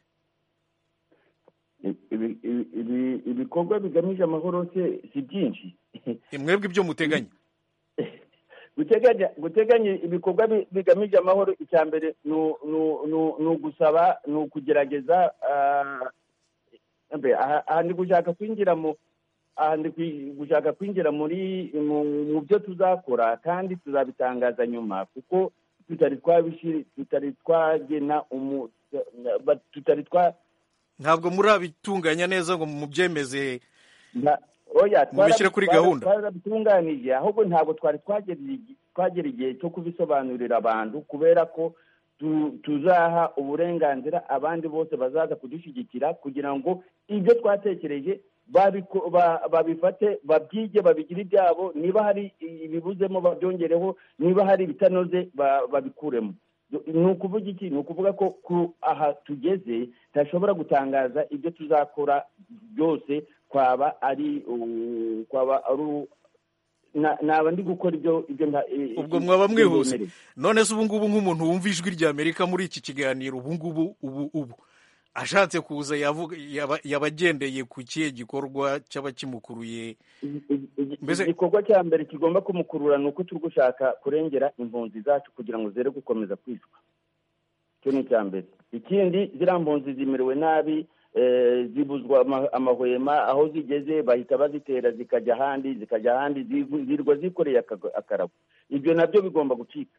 Speaker 4: ibikorwa bigamije amahoro se si byinshi
Speaker 1: mwebwe ibyo muteganya
Speaker 4: guteganya ibikorwa bigamije amahoro icya mbere ni ugusaba ni ukugerageza aha ndi gushaka kwinjira mu aha ndi gushaka kwinjira muri mu byo tuzakora kandi tuzabitangaza nyuma kuko tutari tutari twagena tutari twa
Speaker 1: ntabwo murabitunganya neza ngo mubyemeze mubishyire kuri gahunda
Speaker 4: twarabitunganije ahubwo ntabwo twari twagera igihe cyo kubisobanurira abantu kubera ko tuzaha uburenganzira abandi bose bazaza kudushyigikira kugira ngo ibyo twatekereje babifate babyige babigire ibyabo niba hari ibibuzemo babyongereho niba hari ibitanoze babikuremo ni ukuvuga iki ni ukuvuga ko aha tugeze ntashobora gutangaza ibyo tuzakora byose twaba ari twaba ari naba ndi gukora ibyo
Speaker 1: ubwo mwaba mwihuse none se ubu ngubu nk'umuntu wumva ijwi rya amerika muri iki kiganiro ubu ngubu ubu ubu ashatse kuza yabagendeye ku kihe gikorwa cyaba kimukuruye
Speaker 4: igikorwa cya mbere kigomba kumukurura ni uko turi gushaka kurengera impunzi zacu kugira ngo zere gukomeza kwicwa icyo ni icya mbere ikindi ziriya mpunzi zimerewe nabi zibuzwa amahwema aho zigeze bahita bazitera zikajya ahandi zikajya ahandi zirwa zikoreye akarago ibyo nabyo bigomba gucika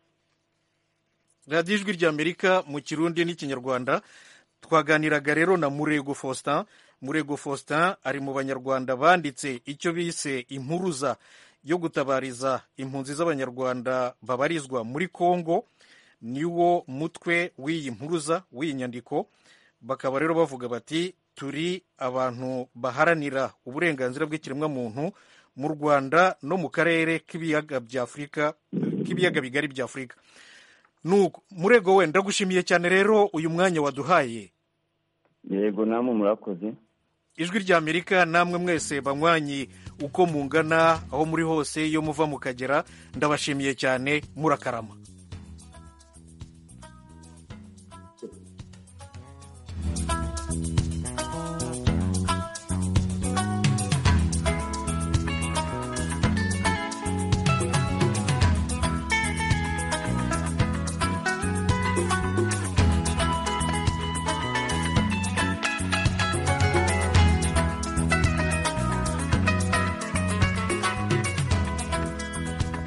Speaker 1: radiyo ijwi ry'amerika mu kirundi n'ikinyarwanda twaganiraga rero na murego faustin murego faustin ari mu banyarwanda banditse icyo bise impuruza yo gutabariza impunzi z'abanyarwanda babarizwa muri congo niwo mutwe w'iyi mpuruza w'iyi nyandiko bakaba rero bavuga bati turi abantu baharanira uburenganzira bw'ikiremwamuntu mu rwanda no mu karere k'ibiyaga bigari bya afurika nuko murego we ndagushimiye cyane rero uyu mwanya waduhaye
Speaker 4: yego namwe murakoze
Speaker 1: ijwi ry'amerika namwe mwese banywanyi uko mungana aho muri hose iyo muva mukagera ndabashimiye cyane murakarama